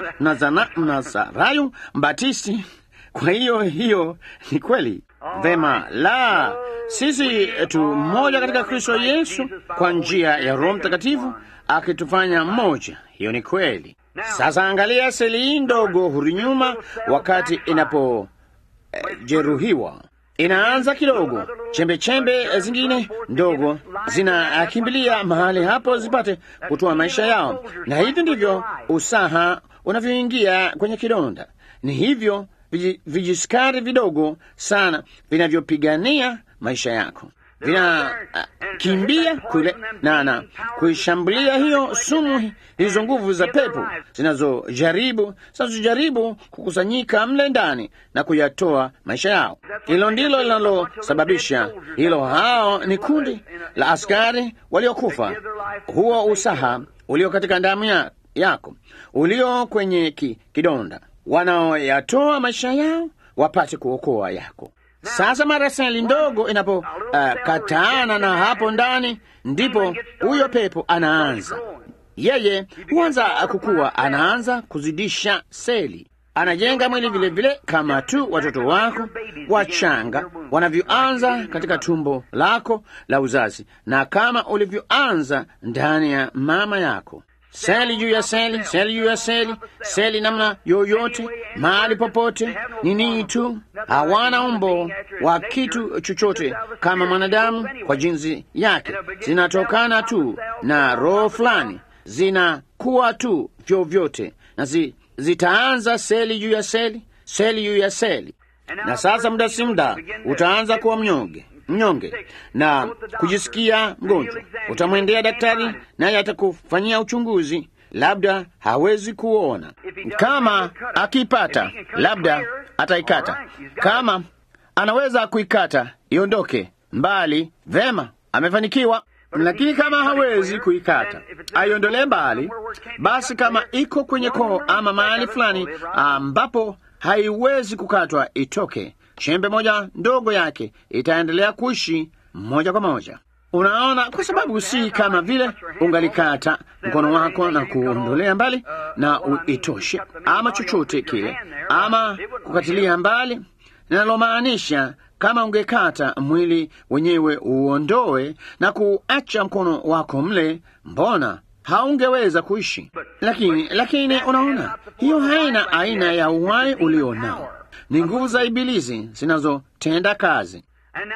Mnazarayo, Mbatisti. Kwa hiyo hiyo ni kweli. Vema, la sisi tu mmoja katika Kristo Yesu kwa njia ya Roho Mtakatifu akitufanya mmoja. Hiyo ni kweli. Sasa angalia, seli hii ndogo hurudi nyuma wakati inapojeruhiwa. Eh, inaanza kidogo, chembe chembe zingine ndogo zinakimbilia mahali hapo zipate kutoa maisha yao, na hivi ndivyo usaha unavyoingia kwenye kidonda. Ni hivyo vijiskari vidogo sana vinavyopigania maisha yako vinakimbia uh, kule na na kuishambulia hiyo sumu, hizo nguvu za pepo zinazojaribu zinazojaribu kukusanyika mle ndani na kuyatoa maisha yao. Hilo ndilo linalosababisha hilo. Hao ni kundi la askari waliokufa, huo usaha ulio katika damu ya, yako ulio kwenye ki, kidonda, wanaoyatoa maisha yao wapate kuokoa yako. Sasa mara seli ndogo inapokataana uh, na hapo ndani, ndipo huyo pepo anaanza yeye huanza kukua, anaanza kuzidisha seli, anajenga mwili vile vile, kama tu watoto wako wachanga wanavyoanza katika tumbo lako la uzazi, na kama ulivyoanza ndani ya mama yako. seli juu ya seli, seli juu ya seli, seli namna yoyote, mahali popote, ni nini tu. Hawana umbo wa kitu chochote kama mwanadamu kwa jinsi yake, zinatokana tu na roho fulani, zinakuwa tu vyovyote na zi, zitaanza seli juu ya seli, seli juu ya seli, na sasa muda si muda utaanza kuwa mnyonge mnyonge na kujisikia mgonjwa. Utamwendea daktari, naye atakufanyia uchunguzi, labda hawezi kuona. Kama akipata, labda ataikata. Kama anaweza kuikata iondoke mbali, vema, amefanikiwa. Lakini kama hawezi kuikata aiondolee mbali, basi kama iko kwenye koo ama mahali fulani ambapo haiwezi kukatwa, itoke chembe moja ndogo yake itaendelea kuishi moja kwa moja. Unaona, kwa sababu si kama vile ungalikata mkono wako na kuondolea mbali na uitoshe ama chochote kile, ama kukatilia mbali, linalomaanisha kama ungekata mwili wenyewe uondoe na kuacha mkono wako mle, mbona haungeweza kuishi? Lakini lakini unaona, hiyo haina aina ya uhai ulio nao ni nguvu za Ibilisi zinazotenda kazi.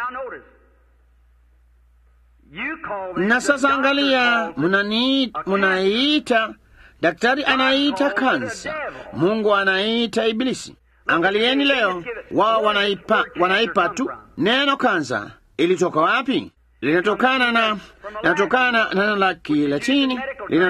Na sasa angalia, munaiita daktari anaiita kansa, Mungu anaiita Ibilisi. Angalieni leo, wao wanaipa, wanaipa tu neno kansa. Ilitoka wapi? Linatokana na linatokana na neno la Kilatini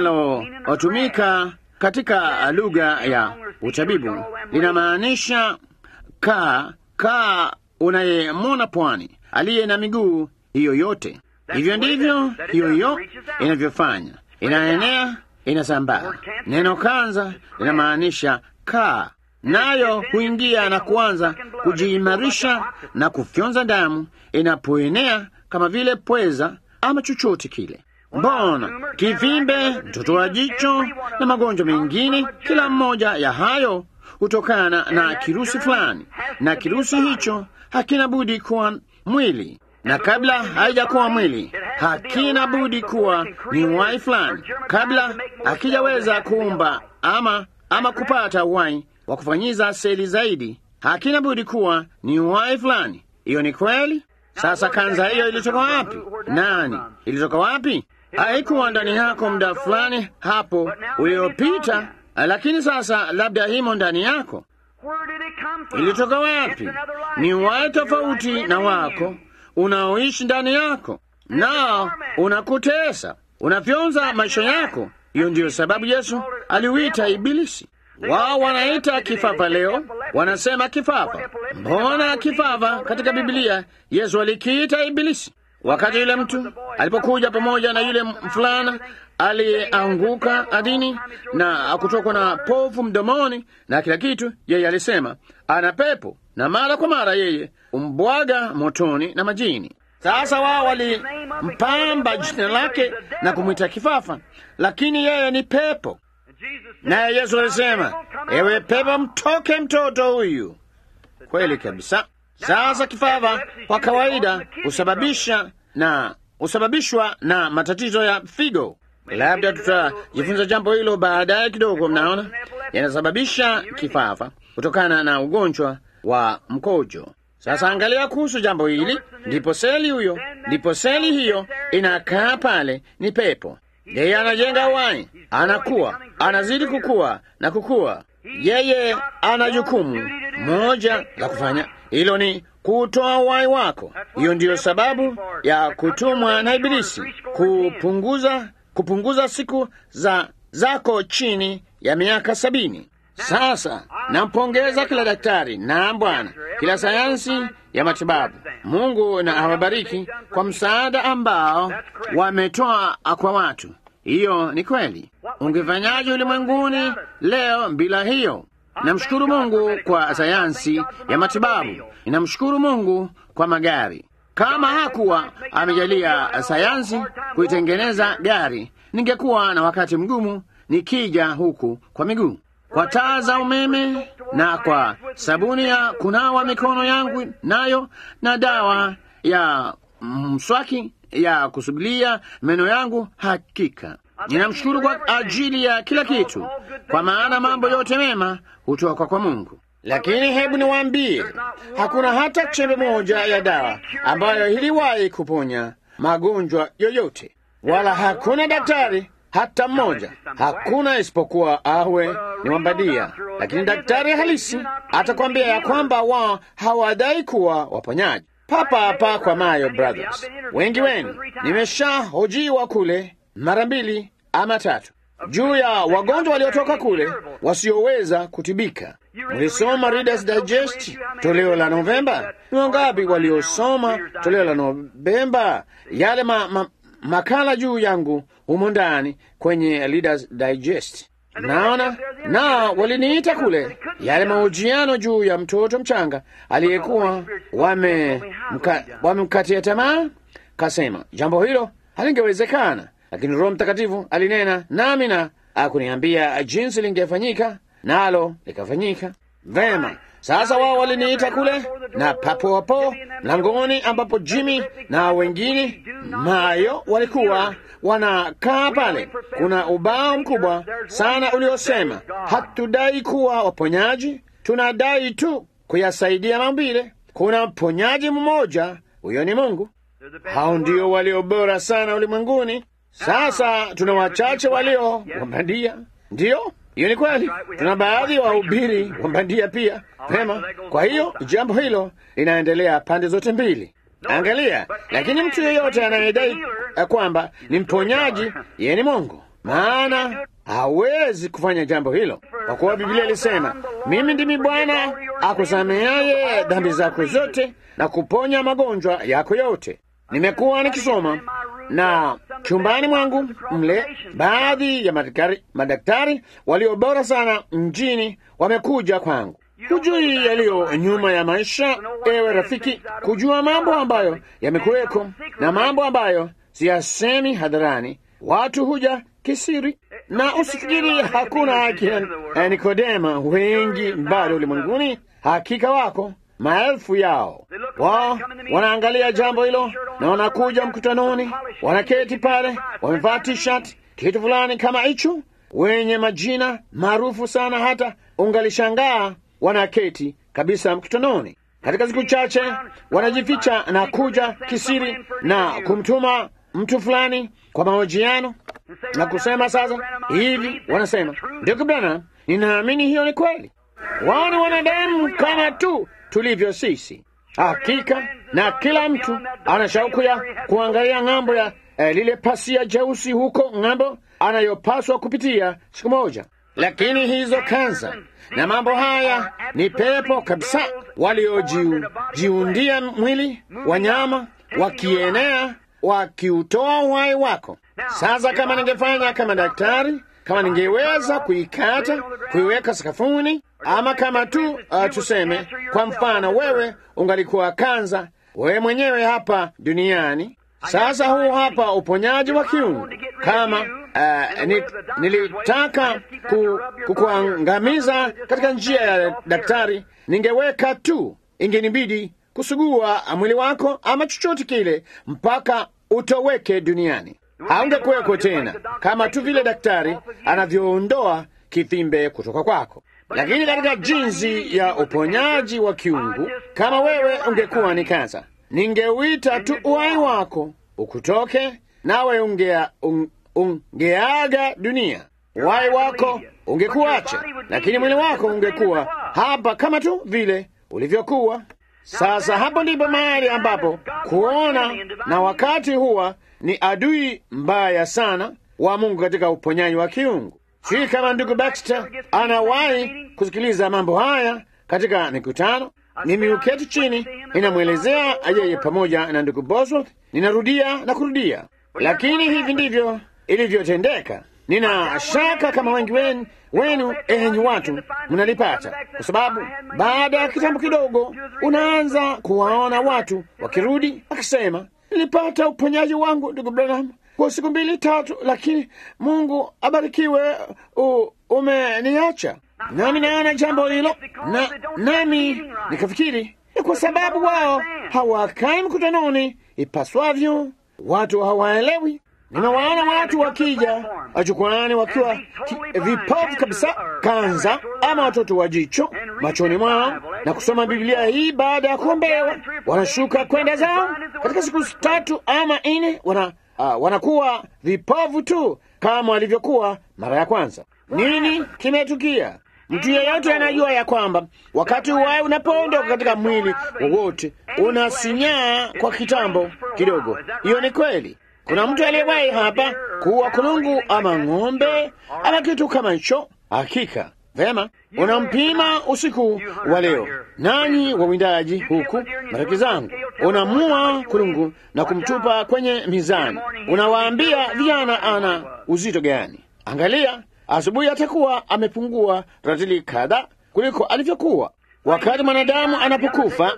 linalotumika katika lugha ya utabibu, linamaanisha kaa kaa unayemwona pwani aliye na miguu hiyo yote. Hivyo ndivyo hiyo hiyo inavyofanya, inaenea, inasambaa. Neno kanza linamaanisha kaa, nayo huingia na kuanza kujiimarisha na kufyonza damu inapoenea, kama vile pweza ama chochote kile. Mbona kivimbe, mtoto wa jicho na magonjwa mengine, kila mmoja ya hayo hutokana na kirusi fulani, na kirusi hicho hakina budi kuwa mwili, na kabla haijakuwa mwili hakina budi kuwa ni uhai fulani, kabla hakijaweza kuumba ama ama kupata uhai wa kufanyiza seli zaidi, hakina budi kuwa ni uhai fulani. Hiyo ni kweli. Sasa kanza hiyo ilitoka wapi? Nani ilitoka wapi? Haikuwa ndani yako muda fulani hapo uliopita lakini sasa labda himo ndani yako. Ilitoka wapi? Ni uhai tofauti na wako unaoishi ndani yako, nao unakutesa, unafyonza maisha yako. Hiyo ndiyo sababu Yesu aliuita Ibilisi. Wao wanaita kifafa leo, wanasema kifafa. Mbona kifafa katika Biblia Yesu alikiita Ibilisi? Wakati yule mtu alipokuja pamoja na yule mfulana aliyeanguka ardhini na kutokwa na povu mdomoni na kila kitu, yeye alisema ana pepo, na mara kwa mara yeye umbwaga motoni na majini. Sasa wao walimpamba jina lake na kumwita kifafa, lakini yeye ni pepo. Naye Yesu alisema, ewe pepo, mtoke mtoto huyu. Kweli kabisa. Sasa kifafa kwa kawaida husababisha na husababishwa na matatizo ya figo. Labda tutajifunza jambo hilo baadaye kidogo. Mnaona, yanasababisha kifafa kutokana na ugonjwa wa mkojo. Sasa angalia kuhusu jambo hili, ndipo seli huyo, ndipo seli hiyo inakaa pale, ni pepo. Yeye anajenga uhai, anakuwa, anazidi kukua na kukua. Yeye ana jukumu moja la kufanya, hilo ni kutoa uhai wako. Hiyo ndiyo sababu ya kutumwa na Ibilisi, kupunguza kupunguza siku za zako chini ya miaka sabini. Sasa nampongeza kila daktari na Bwana, kila sayansi ya matibabu. Mungu na awabariki kwa msaada ambao wametoa kwa watu. Hiyo ni kweli. Ungefanyaje ulimwenguni leo bila hiyo? Namshukuru Mungu kwa sayansi ya matibabu, ninamshukuru Mungu kwa magari. Kama hakuwa amejalia sayansi kuitengeneza gari, ningekuwa na wakati mgumu nikija huku kwa miguu, kwa taa za umeme na kwa sabuni ya kunawa mikono yangu nayo na dawa ya mswaki ya kusugulia meno yangu. Hakika Ninamshukuru kwa ajili ya kila kitu, kwa maana mambo yote mema hutoka kwa Mungu. Lakini hebu niwaambie, hakuna hata chembe moja ya dawa ambayo iliwahi kuponya magonjwa yoyote, wala hakuna daktari hata mmoja, hakuna isipokuwa awe ni wambadia. Lakini daktari halisi atakwambia ya kwamba wao hawadai kuwa waponyaji. Papa hapa kwa Mayo Brothers, wengi wenu nimeshahojiwa kule mara mbili ama tatu juu ya wagonjwa waliotoka kule wasioweza kutibika. Mlisoma Reader's Digest toleo la Novemba? Ni wangapi waliosoma toleo la Novemba? Yale ma, ma, makala juu yangu humo ndani kwenye Reader's Digest. Naona na waliniita kule, yale mahojiano juu ya mtoto mchanga aliyekuwa wamemkatia wame tamaa. Kasema jambo hilo halingewezekana, lakini Roho Mtakatifu alinena nami na akuniambia jinsi lingefanyika, nalo likafanyika vema. Sasa wao waliniita kule, na papo hapo mlangoni, ambapo Jimmy na wengine Mayo walikuwa wanakaa pale, kuna ubao mkubwa sana uliosema, hatudai kuwa waponyaji, tunadai tu kuyasaidia maumbile. Kuna mponyaji mmoja, huyo ni Mungu. Hao ndio walio bora sana ulimwenguni. Sasa tuna wachache walio wabandia, ndiyo hiyo ni kweli. Tuna baadhi ya wahubiri wa bandia pia. Pema, kwa hiyo jambo hilo linaendelea pande zote mbili. Angalia, lakini mtu yeyote anayedai kwamba ni mponyaji, yeye ni Mungu, maana hawezi kufanya jambo hilo, kwa kuwa Biblia ilisema, mimi ndimi Bwana akusameaye dhambi zako zote na kuponya magonjwa yako yote. Nimekuwa nikisoma na chumbani mwangu mle, baadhi ya madaktari, madaktari walio bora sana mjini wamekuja kwangu. Hujui yaliyo nyuma ya maisha, ewe rafiki, kujua mambo ambayo yamekuweko na mambo ambayo siyasemi hadharani. Watu huja kisiri, na usifikiri hakuna akina Nikodema wengi bado ulimwenguni. Hakika wako maelfu yao. Wao wanaangalia jambo hilo na wanakuja mkutanoni, wanaketi pale, wamevaa t-shirt kitu fulani kama hicho, wenye majina maarufu sana, hata ungalishangaa wanaketi kabisa mkutanoni. Katika siku chache wanajificha na kuja kisiri na kumtuma mtu fulani kwa mahojiano na kusema sasa hivi, wanasema ndugu Branham, ninaamini hiyo ni kweli. Wao ni wanadamu kama tu tulivyo sisi. Hakika, na kila mtu ana shauku ya kuangalia ng'ambo ya eh, lile pasia jeusi huko ng'ambo anayopaswa kupitia siku moja. Lakini hizo kanza na mambo haya ni pepo kabisa, waliojiundia mwili wanyama, wakienea wakiutoa uhai wako. Sasa kama ningefanya kama daktari, kama ningeweza kuikata kuiweka sakafuni, ama kama tu uh, tuseme kwa mfano, wewe ungalikuwa kanza wewe mwenyewe hapa duniani. Sasa huu hapa uponyaji wa kiungu. Kama uh, ni, nilitaka ku, kukuangamiza katika njia ya daktari, ningeweka tu, ingenibidi kusugua mwili wako ama chochote kile mpaka utoweke duniani haungekuweko tena, kama tu vile daktari anavyoondoa kivimbe kutoka kwako. Lakini katika jinsi ya uponyaji wa kiungu, kama wewe ungekuwa ni kansa, ningeuita tu uhai wako ukutoke, nawe ungea, un, ungeaga dunia. Uhai wako ungekuacha, lakini mwili wako ungekuwa hapa kama tu vile ulivyokuwa. Sasa hapo ndipo mahali ambapo kuona na wakati huwa ni adui mbaya sana wa Mungu katika uponyaji wa kiungu. Sii kama ndugu Baxter anawahi kusikiliza mambo haya katika mikutano. Mimi uketi chini, ninamwelezea yeye pamoja na ndugu Bosworth, ninarudia na kurudia, lakini hivi ndivyo ilivyotendeka. Nina shaka kama wengi wenu, wenu enyi watu mnalipata, kwa sababu baada ya kitambo kidogo unaanza kuwaona watu wakirudi wakisema, nilipata uponyaji wangu ndugu Branham kwa siku mbili tatu, lakini Mungu abarikiwe, umeniacha. Nami naona jambo hilo na nami nikafikiri ni kwa sababu wao hawakai mkutanoni ipaswavyo, watu hawaelewi Nimewaona watu wakija jukwani wakiwa ki- vipofu kabisa, kanza ama watoto wa jicho machoni mwao, na kusoma Biblia hii baada ya kuombewa, wanashuka kwenda zao. Katika siku tatu ama nne wana, uh, wanakuwa vipofu tu kama walivyokuwa mara ya kwanza. Nini kimetukia? Mtu yeyote anajua ya kwamba wakati uhai unapoondoka katika mwili wowote unasinyaa kwa kitambo kidogo. Hiyo ni kweli. Kuna mtu aliyewahi hapa kuwa kulungu ama ng'ombe ama kitu kama hicho. Hakika vema, unampima usiku wa leo, nanyi wawindaji huku, marafiki zangu, unamua kulungu na kumtupa kwenye mizani. Unawaambia vijana ana uzito gani? Angalia, asubuhi atakuwa amepungua ratili kadha kuliko alivyokuwa. Wakati mwanadamu anapokufa,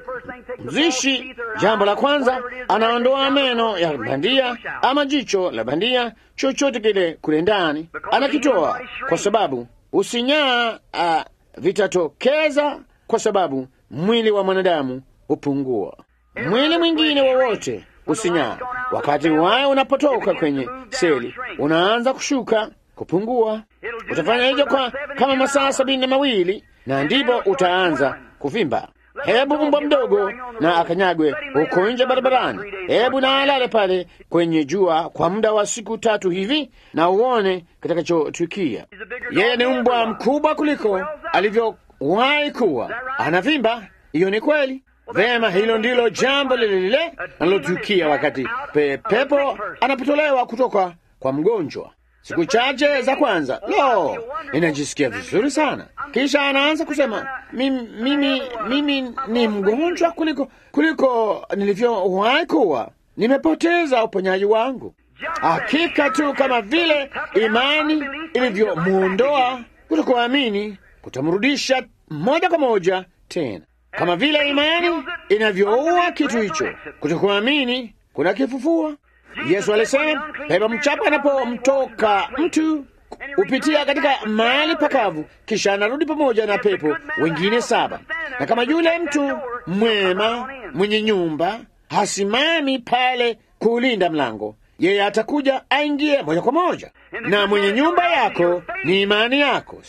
mzishi, jambo la kwanza, anaondoa meno ya bandia ama jicho la bandia, chochote kile kule ndani anakitoa, kwa sababu usinyaa uh, vitatokeza, kwa sababu mwili wa mwanadamu hupungua. Mwili mwingine wowote usinyaa, wakati waye unapotoka kwenye seli, unaanza kushuka kupungua. Utafanya hivyo kwa kama masaa sabini na mawili na ndipo utaanza kuvimba. Hebu mbwa mdogo na akanyagwe huko nje barabarani, hebu na alale pale kwenye jua kwa muda wa siku tatu hivi, na uone kitakachotukia. Yeye ni mbwa mkubwa kuliko alivyowahi kuwa, anavimba. Hiyo ni kweli. Vema, hilo ndilo jambo lile lile linalotukia wakati pe, pepo anapotolewa kutoka kwa mgonjwa. Siku chache za kwanza, lo, ninajisikia vizuri sana. Kisha anaanza kusema mimi, mimi, mimi ni mgonjwa kuliko kuliko nilivyowahi kuwa. Nimepoteza uponyaji wangu. Hakika tu kama vile imani ilivyomwondoa kutokuamini, kutamrudisha moja kwa moja tena, kama vile imani inavyoua kitu hicho, kutokuamini kuna kifufua. Yesu alisema pepo mchafu anapomtoka mtu hupitia katika mahali pakavu, kisha anarudi pamoja na pepo wengine saba. Na kama yule mtu mwema mwenye nyumba hasimami pale kuulinda mlango, yeye atakuja aingie moja kwa moja. Na mwenye nyumba yako ni imani yako,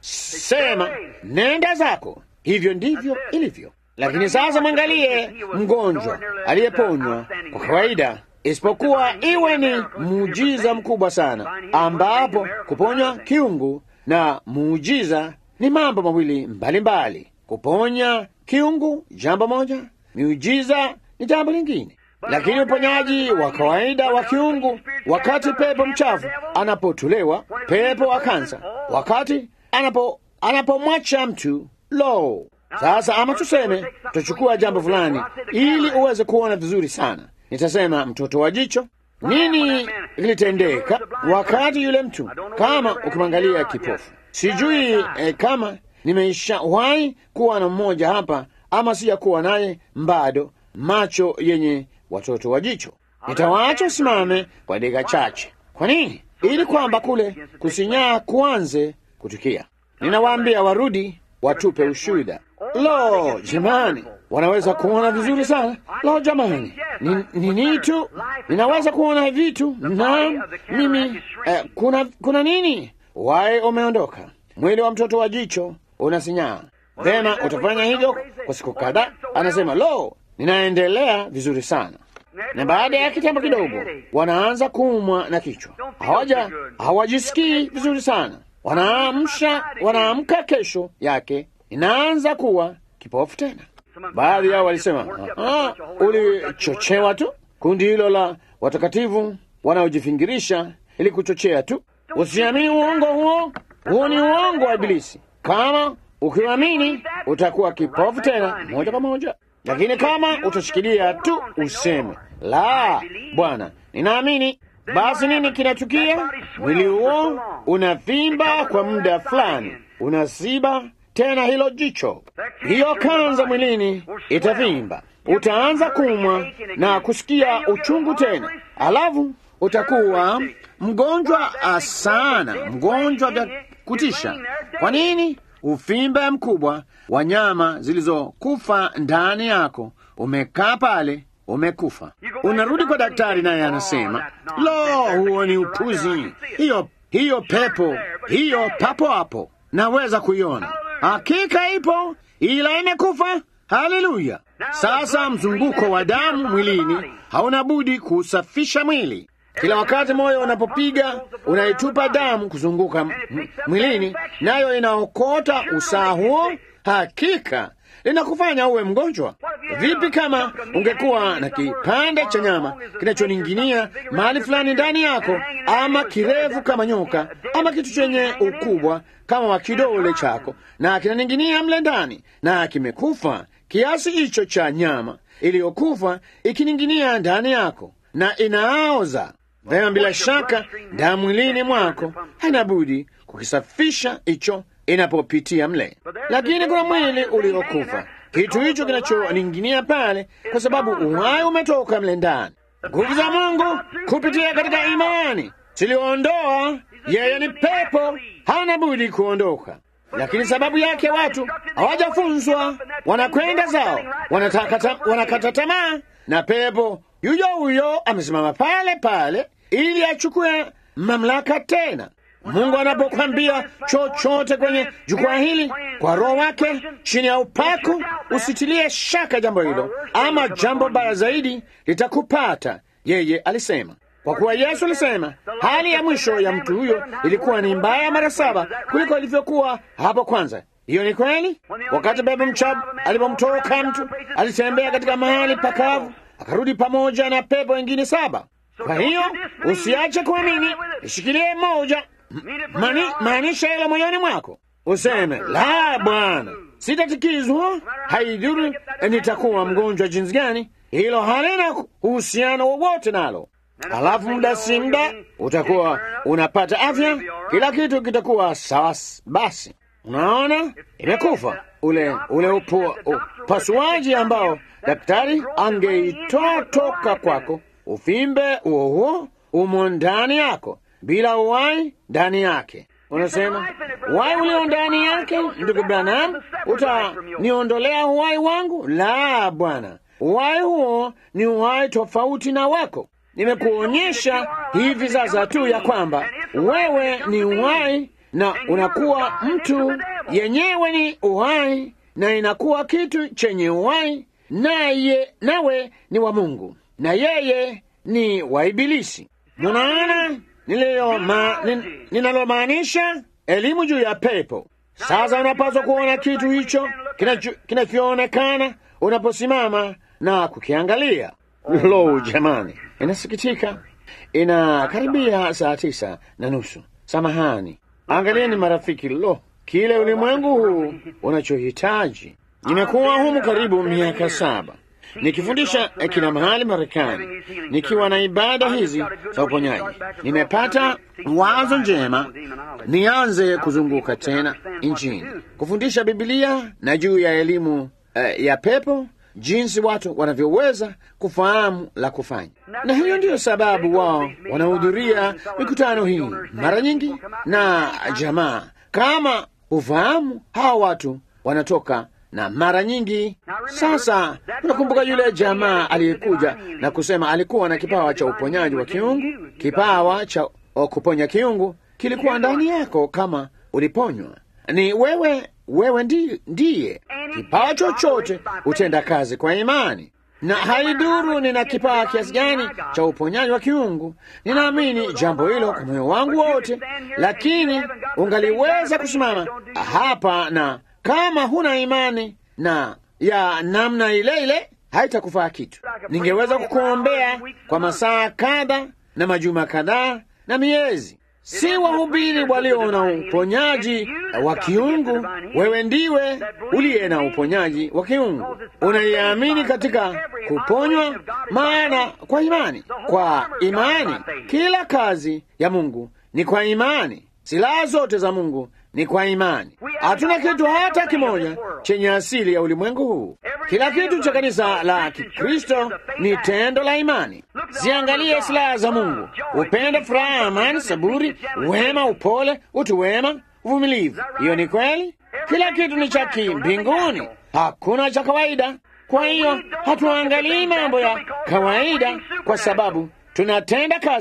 sema nenda zako. Hivyo ndivyo ilivyo. Lakini sasa mwangalie mgonjwa aliyeponywa kwa kawaida isipokuwa iwe ni muujiza mkubwa sana, ambapo kuponywa kiungu na muujiza ni mambo mawili mbalimbali mbali. Kuponya kiungu jambo moja, miujiza ni jambo lingine. Lakini uponyaji wa kawaida wa kiungu, wakati pepo mchafu anapotolewa, pepo wa kansa, wakati anapo anapomwacha mtu lo sasa, ama tuseme tutachukua jambo fulani ili uweze kuona vizuri sana. Nitasema mtoto wa jicho. Nini kilitendeka wakati yule mtu, kama ukimwangalia kipofu? Sijui eh, kama nimeishawahi kuwa na mmoja hapa ama sijakuwa naye bado, macho yenye watoto wa jicho. Nitawaacha usimame kwa dakika chache. Kwa nini? Ili kwamba kule kusinyaa kuanze kutukia. Ninawaambia warudi watupe ushuhuda. Lo, jamani, wanaweza kuona vizuri sana. Lo, jamani, ni nini tu, ninaweza kuona vitu. Naam, mimi eh, kuna kuna nini? Wae umeondoka, mwili wa mtoto wa jicho unasinyaa. Vema, utafanya hivyo kwa siku kadhaa. Anasema, lo, ninaendelea vizuri sana na baada ya kitambo kidogo wanaanza kuumwa na kichwa, hawaja hawajisikii vizuri sana. Wanaamsha, wanaamka kesho yake inaanza kuwa kipofu tena. Baadhi yao walisema ah, ulichochewa tu. Kundi hilo la watakatifu wanaojifingirisha ili kuchochea tu. Usiamini uongo huo, huo ni uongo wa Ibilisi. Kama ukiamini utakuwa kipofu tena moja kwa moja, lakini kama utashikilia tu useme la, Bwana, ninaamini, basi nini kinatukia? Mwili huo unavimba kwa muda fulani, unasiba tena hilo jicho, hiyo kanza mwilini itavimba, utaanza kumwa na kusikia uchungu tena, alafu utakuwa mgonjwa sana, mgonjwa vya kutisha. Kwa nini? Uvimbe mkubwa wa nyama zilizokufa ndani yako umekaa pale, umekufa. Unarudi kwa daktari, naye anasema lo, huo ni upuzi. Hiyo hiyo pepo hiyo papo hapo, naweza kuiona, hakika ipo, ila imekufa. Haleluya! Sasa mzunguko wa damu mwilini hauna budi kusafisha mwili. Kila wakati moyo unapopiga unaitupa damu kuzunguka mwilini, nayo inaokota usaha huo, hakika linakufanya uwe mgonjwa. Vipi kama ungekuwa na kipande cha nyama kinachoning'inia mahali fulani ndani yako, ama kirefu kama nyoka, ama kitu chenye ukubwa kama wa kidole chako, na kinaning'inia mle ndani na kimekufa, kiasi hicho cha nyama iliyokufa ikining'inia ndani yako na inaoza vema, bila shaka damu mwilini mwako haina budi kukisafisha hicho inapopitia mle, lakini kuna mwili uliokufa, kitu hicho kinachoning'inia pale, kwa sababu uhai umetoka mle ndani. Nguvu za Mungu kupitia katika imani ziliondoa yeye, ni pepo, hana budi kuondoka. Lakini sababu yake watu hawajafunzwa, wanakwenda zao, wanataka wanakata tamaa, na pepo yuyo huyo amesimama pale pale ili achukue mamlaka tena. Mungu anapokwambia chochote kwenye jukwaa hili kwa Roho wake chini ya upako, usitilie shaka jambo hilo, ama jambo baya zaidi litakupata. Yeye alisema, kwa kuwa Yesu alisema hali ya mwisho ya mtu huyo ilikuwa ni mbaya mara saba kuliko ilivyokuwa hapo kwanza. Hiyo ni kweli. Wakati pepo mchafu alipomtoka mtu, alitembea katika mahali pakavu, akarudi pamoja na pepo wengine saba. Kwa hiyo usiache kuamini, ishikilie moja Mani, maanisha hilo moyoni mwako, useme la, Bwana, sitatikizwa, haidhuru nitakuwa mgonjwa jinsi gani. Hilo halina uhusiano wowote nalo. Alafu muda si muda utakuwa unapata afya, kila kitu kitakuwa sawa. Basi unaona, imekufa ule ule upo, upasuaji ambao daktari angeitoa toka kwako, uvimbe huo huo umo ndani yako bila uhai ndani yake. Unasema uhai ulio ndani yake, ndugu Branham, utaniondolea uhai wangu? La, Bwana, uhai huo ni uhai tofauti na wako. Nimekuonyesha hivi sasa tu ya kwamba wewe ni uhai na unakuwa mtu yenyewe ni uhai na inakuwa kitu chenye uhai, naye nawe ni wa Mungu na yeye ni wa Ibilisi. Munaona ninalomaanisha elimu juu ya pepo. Sasa unapaswa kuona kitu hicho kinachoonekana unaposimama na kukiangalia. Lo, jamani, inasikitika, inakaribia saa tisa na nusu. Samahani, angalieni marafiki, lo, kile ulimwengu huu unachohitaji. Nimekuwa humu karibu miaka saba nikifundisha kila mahali Marekani, nikiwa na ibada hizi za uponyaji. Nimepata wazo njema nianze kuzunguka tena nchini kufundisha Bibilia na juu ya elimu uh, ya pepo, jinsi watu wanavyoweza kufahamu la kufanya, na hiyo ndiyo sababu wao wanahudhuria mikutano hii mara nyingi, na jamaa kama ufahamu, hawa watu wanatoka na mara nyingi sasa, unakumbuka yule jamaa aliyekuja na kusema alikuwa na kipawa cha uponyaji wa kiungu. Kipawa cha kuponya kiungu kilikuwa ndani yako kama uliponywa. Ni wewe, wewe ndi, ndiye. Kipawa chochote hutenda kazi kwa imani, na haiduru nina kipawa kiasi gani cha uponyaji wa kiungu. Ninaamini jambo hilo kwa moyo wangu wote, lakini ungaliweza kusimama hapa na kama huna imani na ya namna ile ile haitakufaa kitu. Ningeweza kukuombea kwa masaa kadha na majuma kadhaa na miezi. Si wahubiri walio na uponyaji wa kiungu. Wewe ndiwe uliye na uponyaji wa kiungu, unaiamini katika kuponywa, maana kwa imani, kwa imani kila kazi ya Mungu ni kwa imani. Silaha zote za Mungu ni kwa imani. Hatuna kitu hata kimoja chenye asili ya ulimwengu huu. Kila kitu cha kanisa la Kikristo ni tendo la imani. Ziangalie silaha za Mungu: upendo, furaha, amani, saburi, wema, upole, utu wema, uvumilivu. Hiyo ni kweli. Kila kitu ni cha kimbinguni, hakuna cha kawaida. Kwa hiyo hatuangalii mambo ya kawaida, kwa sababu tunatenda kazi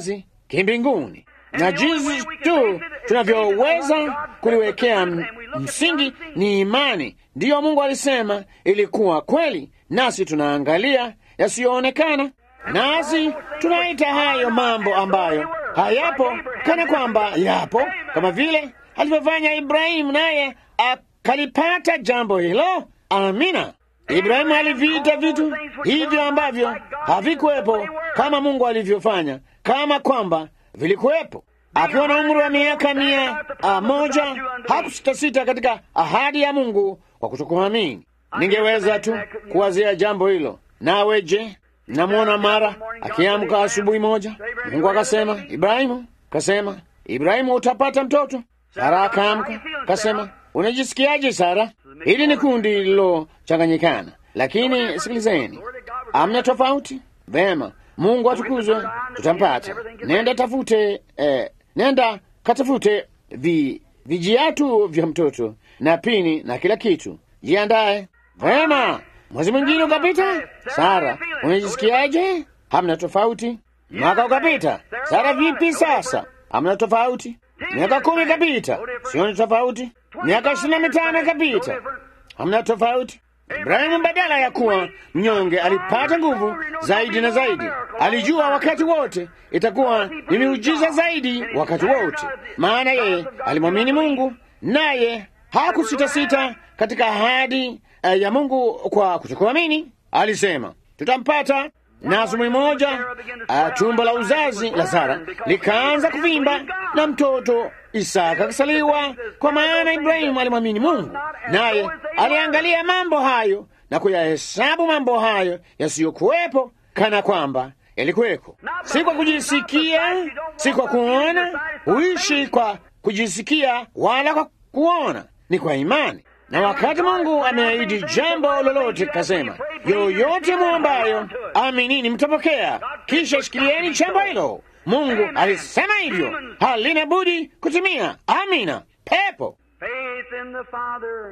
kimbinguni, na jinsi tu tunavyoweza kuliwekea msingi ni imani. Ndiyo Mungu alisema ilikuwa kweli, nasi tunaangalia yasiyoonekana, nasi tunaita hayo mambo ambayo hayapo kana kwamba yapo, kama vile alivyofanya Ibrahimu, naye akalipata jambo hilo. Amina. Ibrahimu aliviita vitu hivyo ambavyo havikuwepo kama Mungu alivyofanya, kama kwamba vilikuwepo. Akiwa na umri wa miaka mia moja hakusitasita katika ahadi ya Mungu kwa kutokuamini. Ningeweza tu kuwazia jambo hilo. Nawe je? Namwona mara akiamka asubuhi moja, Mungu akasema, Ibrahimu, kasema, Ibrahimu, utapata mtoto. Sara akaamka kasema, unajisikiaje Sara? Hili ni kundi lililochanganyikana, lakini sikilizeni, amna tofauti. Vema, Mungu atukuzwe, tutampata. Nenda tafute eh, nenda katafute vi, vijiatu vya mtoto na pini na kila kitu, jiandaye. Vema, mwezi mwingine ukapita. Sara, unajisikiaje? Hamna tofauti. Mwaka ukapita. Sara, vipi sasa? Hamna tofauti. Miaka kumi ikapita, sioni tofauti. Miaka ishirini na mitano ikapita, hamna tofauti. Ibrahimu badala ya kuwa mnyonge alipata nguvu zaidi na zaidi. Alijua wakati wote itakuwa ni miujiza zaidi wakati wote, maana yeye alimwamini Mungu, naye hakusitasita katika ahadi uh, ya Mungu kwa kutokuamini. Alisema tutampata. Na asubuhi moja uh, tumbo la uzazi la Sara likaanza kuvimba na mtoto Isaka akasaliwa, kwa maana Ibrahimu alimwamini Mungu, naye aliangalia mambo hayo na kuyahesabu mambo hayo yasiyokuwepo kana kwamba yalikuweko. Si kwa kujisikia, si kwa kuona, huishi kwa kujisikia wala kwa kuona, ni kwa imani. Na wakati Mungu ameahidi jambo lolote, kasema yoyote mwombayo aminini, mtapokea. Kisha shikilieni jambo hilo. Mungu alisema hivyo, halina budi kutimia. Amina. Pepo Faith in the Father,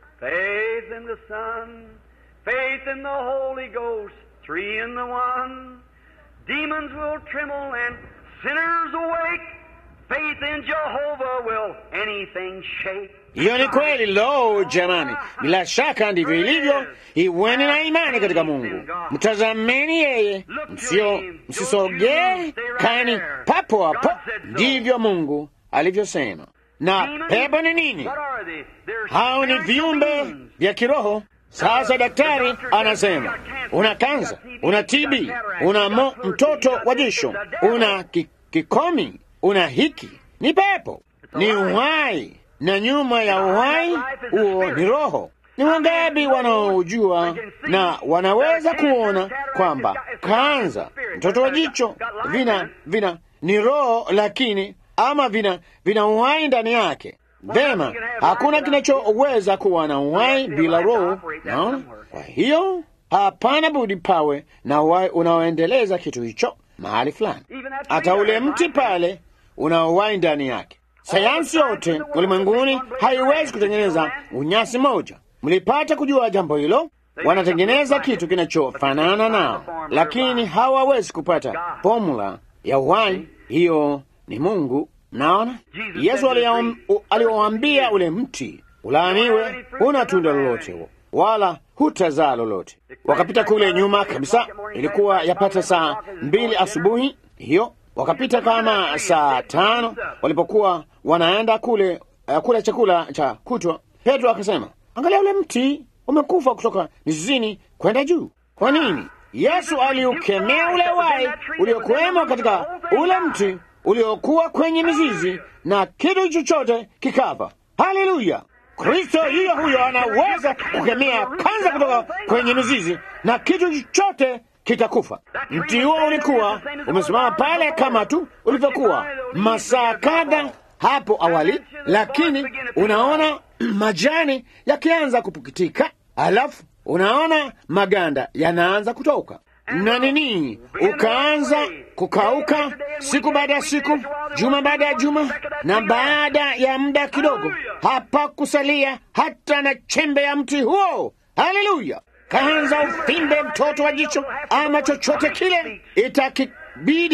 faith in the Son, faith in the Holy Ghost, three in the one. Demons will tremble and sinners awake. Faith in Jehovah will anything shake. hiyo ni kweli. Lo, jamani, bila shaka ndivyo ilivyo. Iweni na imani katika Mungu, mtazameni yeye, msio msisogee, kani papo hapo. Ndivyo Mungu alivyosema. Na pepo ni nini? What are they? They're Hao ni spiritual viumbe beings. vya kiroho. Sasa daktari anasema una kansa, una TB, una mo, mtoto wa jisho, una ki, kikomi, una hiki. Ni pepo, ni uhai, na nyuma ya uhai huo ni roho. Ni wangapi wanaojua na wanaweza kuona kwamba kansa, mtoto wa jicho, vina vina ni roho, lakini ama vina vina uhai ndani yake. Vema, hakuna kinachoweza kuwa na uhai bila roho. Naona, kwa hiyo hapana budi pawe na uhai unaoendeleza kitu hicho mahali fulani. Hata ule mti pale una uhai ndani yake. Sayansi yote ulimwenguni haiwezi kutengeneza unyasi moja. Mlipata kujua jambo hilo? Wanatengeneza kitu kinachofanana nao, lakini hawawezi kupata formula ya uhai. Hiyo ni Mungu. Naona Yesu aliam- u- aliwaambia ule mti ulaaniwe, huna tunda lolote wala hutazaa lolote. Wakapita kule nyuma kabisa, ilikuwa yapata saa mbili asubuhi hiyo. Wakapita kama saa tano walipokuwa wanaenda kule uh, kula chakula cha kutwa. Petro akasema, angalia ule mti umekufa kutoka mizizini kwenda juu. Kwa nini? Yesu aliukemea ule wai uliokuwemo katika ule mti uliokuwa kwenye mizizi na kitu chochote kikafa. Haleluya! Kristo yuyo huyo anaweza kukemea kanza kutoka kwenye mizizi na kitu chochote kitakufa. Mti huo ulikuwa umesimama pale kama tu ulivyokuwa masaa kadha hapo awali, lakini unaona majani yakianza kupukitika, alafu unaona maganda yanaanza kutoka na nini, ukaanza kukauka siku baada ya siku, juma baada ya juma, na baada ya muda kidogo hapakusalia hata na chembe ya mti huo. Haleluya! Kaanza ufimbe mtoto wa jicho ama chochote kile, itakibidi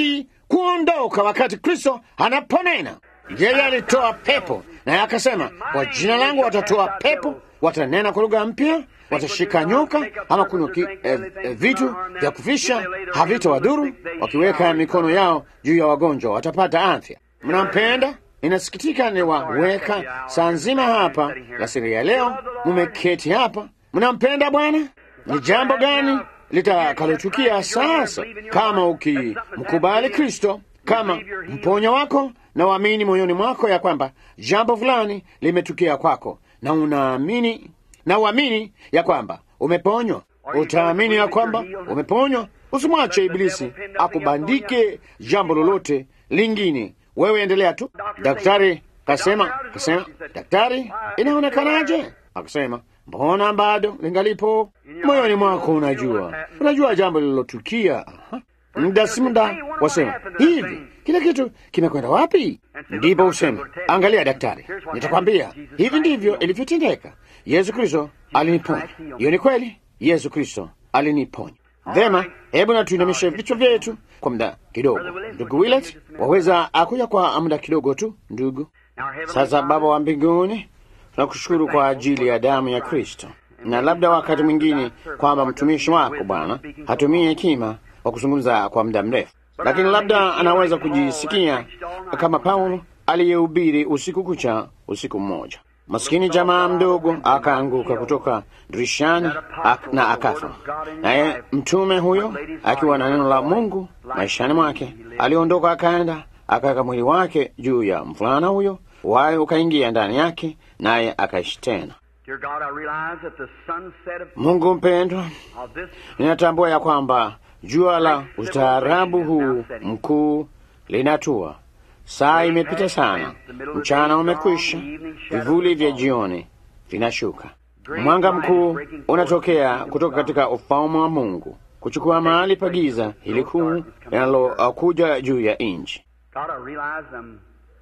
kuondoka wakati Kristo anaponena. Yeye alitoa pepo naye akasema, kwa jina langu watatoa pepo, watanena kwa lugha mpya, watashika nyoka ama kunywa ki- eh, eh, vitu vya kufisha, havitawadhuru. Wakiweka mikono yao juu ya wagonjwa watapata afya. Mnampenda? Ninasikitika niwaweka saa nzima hapa lasiri ya leo, mumeketi hapa. Mnampenda Bwana? Ni jambo gani litakalotukia sasa kama ukimkubali Kristo kama mponya wako na uamini moyoni mwako ya kwamba jambo fulani limetukia kwako na unaamini na uamini ya kwamba umeponywa, utaamini ya kwamba umeponywa. Usimwache Ibilisi akubandike jambo lolote lingine, wewe endelea tu. Daktari kasema, kasema, daktari, inaonekanaje? Akasema, mbona bado lingalipo moyoni mwako. Unajua, unajua jambo lililotukia. Aha. Muda si muda wasema hivi, kila kitu kimekwenda wapi? Ndipo useme angalia, daktari, nitakwambia hivi ndivyo ilivyotendeka. Yesu Kristo aliniponya. Hiyo ni kweli, Yesu Kristo aliniponya. Vema, hebu na tuinamishe vichwa vyetu kwa muda kidogo. Ndugu Willet, waweza akuja kwa muda kidogo tu, ndugu. Sasa Baba wa mbinguni, tunakushukuru kwa ajili ya damu ya Kristo, na labda wakati mwingine kwamba mtumishi wako Bwana hatumie hekima wa kuzungumza kwa muda mrefu, lakini labda anaweza kujisikia kama Paulo aliyehubiri usiku kucha usiku mmoja. Maskini jamaa mdogo akaanguka kutoka dirishani ak na akafa. Naye mtume huyo akiwa na neno la Mungu maishani mwake aliondoka, akaenda akaweka mwili wake juu ya mvulana huyo, wale ukaingia ndani yake, naye akaishi tena. Dear God, I realize that the sunset of, Mungu mpendwa, of this ninatambua ya kwamba jua la ustaarabu huu mkuu linatua. Saa imepita sana, mchana umekwisha, vivuli vya jioni vinashuka. Mwanga mkuu unatokea kutoka katika ufalme wa Mungu kuchukua mahali pa giza hili kuu linalokuja juu ya nchi. God, I realize I'm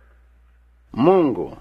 Mungu,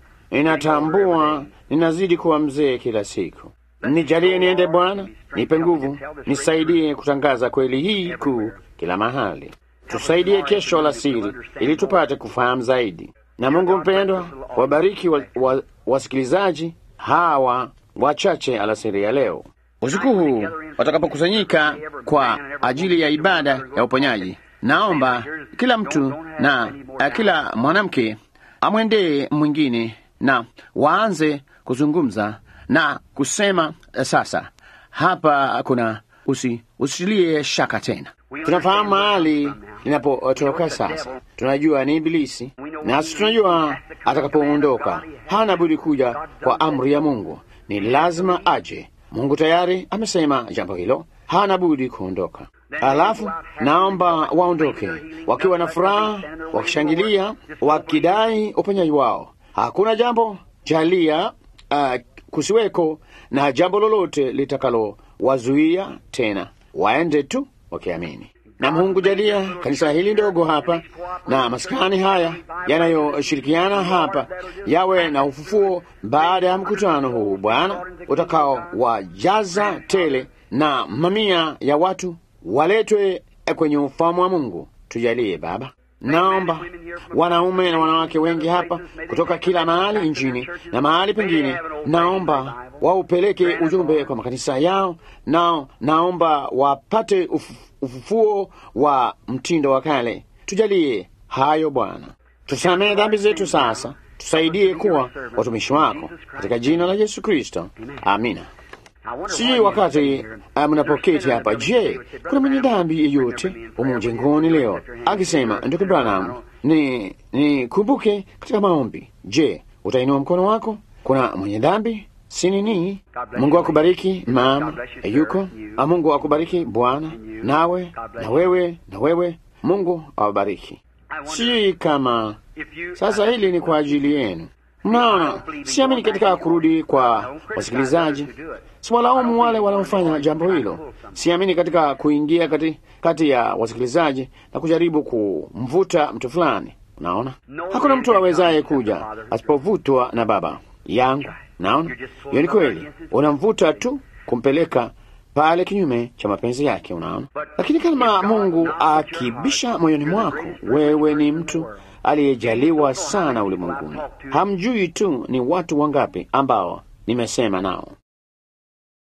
ninatambua ninazidi kuwa mzee kila siku. Nijalie niende Bwana, nipe nguvu, nisaidie kutangaza kweli hii kuu kila mahali. Tusaidie kesho alasiri, ili tupate kufahamu zaidi. Na Mungu mpendwa, wabariki wa, wa, wasikilizaji hawa wachache alasiri ya leo. Usiku huu watakapokusanyika kwa ajili ya ibada ya uponyaji, naomba kila mtu na uh, kila mwanamke amwendee mwingine na waanze kuzungumza na kusema uh, sasa hapa kuna usi, usilie shaka tena. Tunafahamu mahali linapotoka sasa, tunajua ni Ibilisi, nasi tunajua atakapoondoka hana budi kuja kwa amri ya Mungu, ni lazima aje. Mungu tayari amesema jambo hilo, hana budi kuondoka. Alafu naomba waondoke wakiwa na furaha, wakishangilia, wakidai uponyaji wao. Hakuna jambo jalia, uh, kusiweko na jambo lolote litakalowazuia tena, waende tu wakiamini. Na Mungu jalia kanisa hili ndogo hapa na maskani haya yanayoshirikiana hapa yawe na ufufuo baada ya mkutano huu, Bwana, utakaowajaza tele na mamia ya watu waletwe kwenye ufalme wa Mungu. Tujalie Baba. Naomba wanaume na wanawake wengi hapa kutoka kila mahali nchini na mahali pengine, naomba waupeleke ujumbe kwa makanisa yao, nao naomba wapate uf, ufufuo wa mtindo wa kale. Tujalie hayo Bwana, tusamehe dhambi zetu sasa, tusaidie kuwa watumishi wako katika jina la Yesu Kristo, amina. Sijui wakati uh, mnapoketi hapa, je, kuna mwenye dhambi yeyote humu mjengoni leo akisema, ndugu Branham, ni nikumbuke katika maombi? Je, utainua mkono wako? Kuna mwenye dhambi si nini? Mungu akubariki mama yuko. Mungu akubariki bwana, nawe na wewe na wewe, Mungu awabariki. Sijui kama sasa hili ni kwa ajili yenu. Mnaona, siamini katika kurudi kwa wasikilizaji. Siwalaumu wale wanaofanya jambo hilo. Siamini katika kuingia kati, kati ya wasikilizaji na kujaribu kumvuta mtu fulani. Unaona, hakuna mtu awezaye kuja asipovutwa na Baba yangu. Naona hiyo ni kweli, unamvuta tu kumpeleka pale kinyume cha mapenzi yake. Unaona, lakini kama Mungu akibisha moyoni mwako, wewe ni mtu aliyejaliwa sana ulimwenguni. Hamjui tu ni watu wangapi ambao nimesema nao.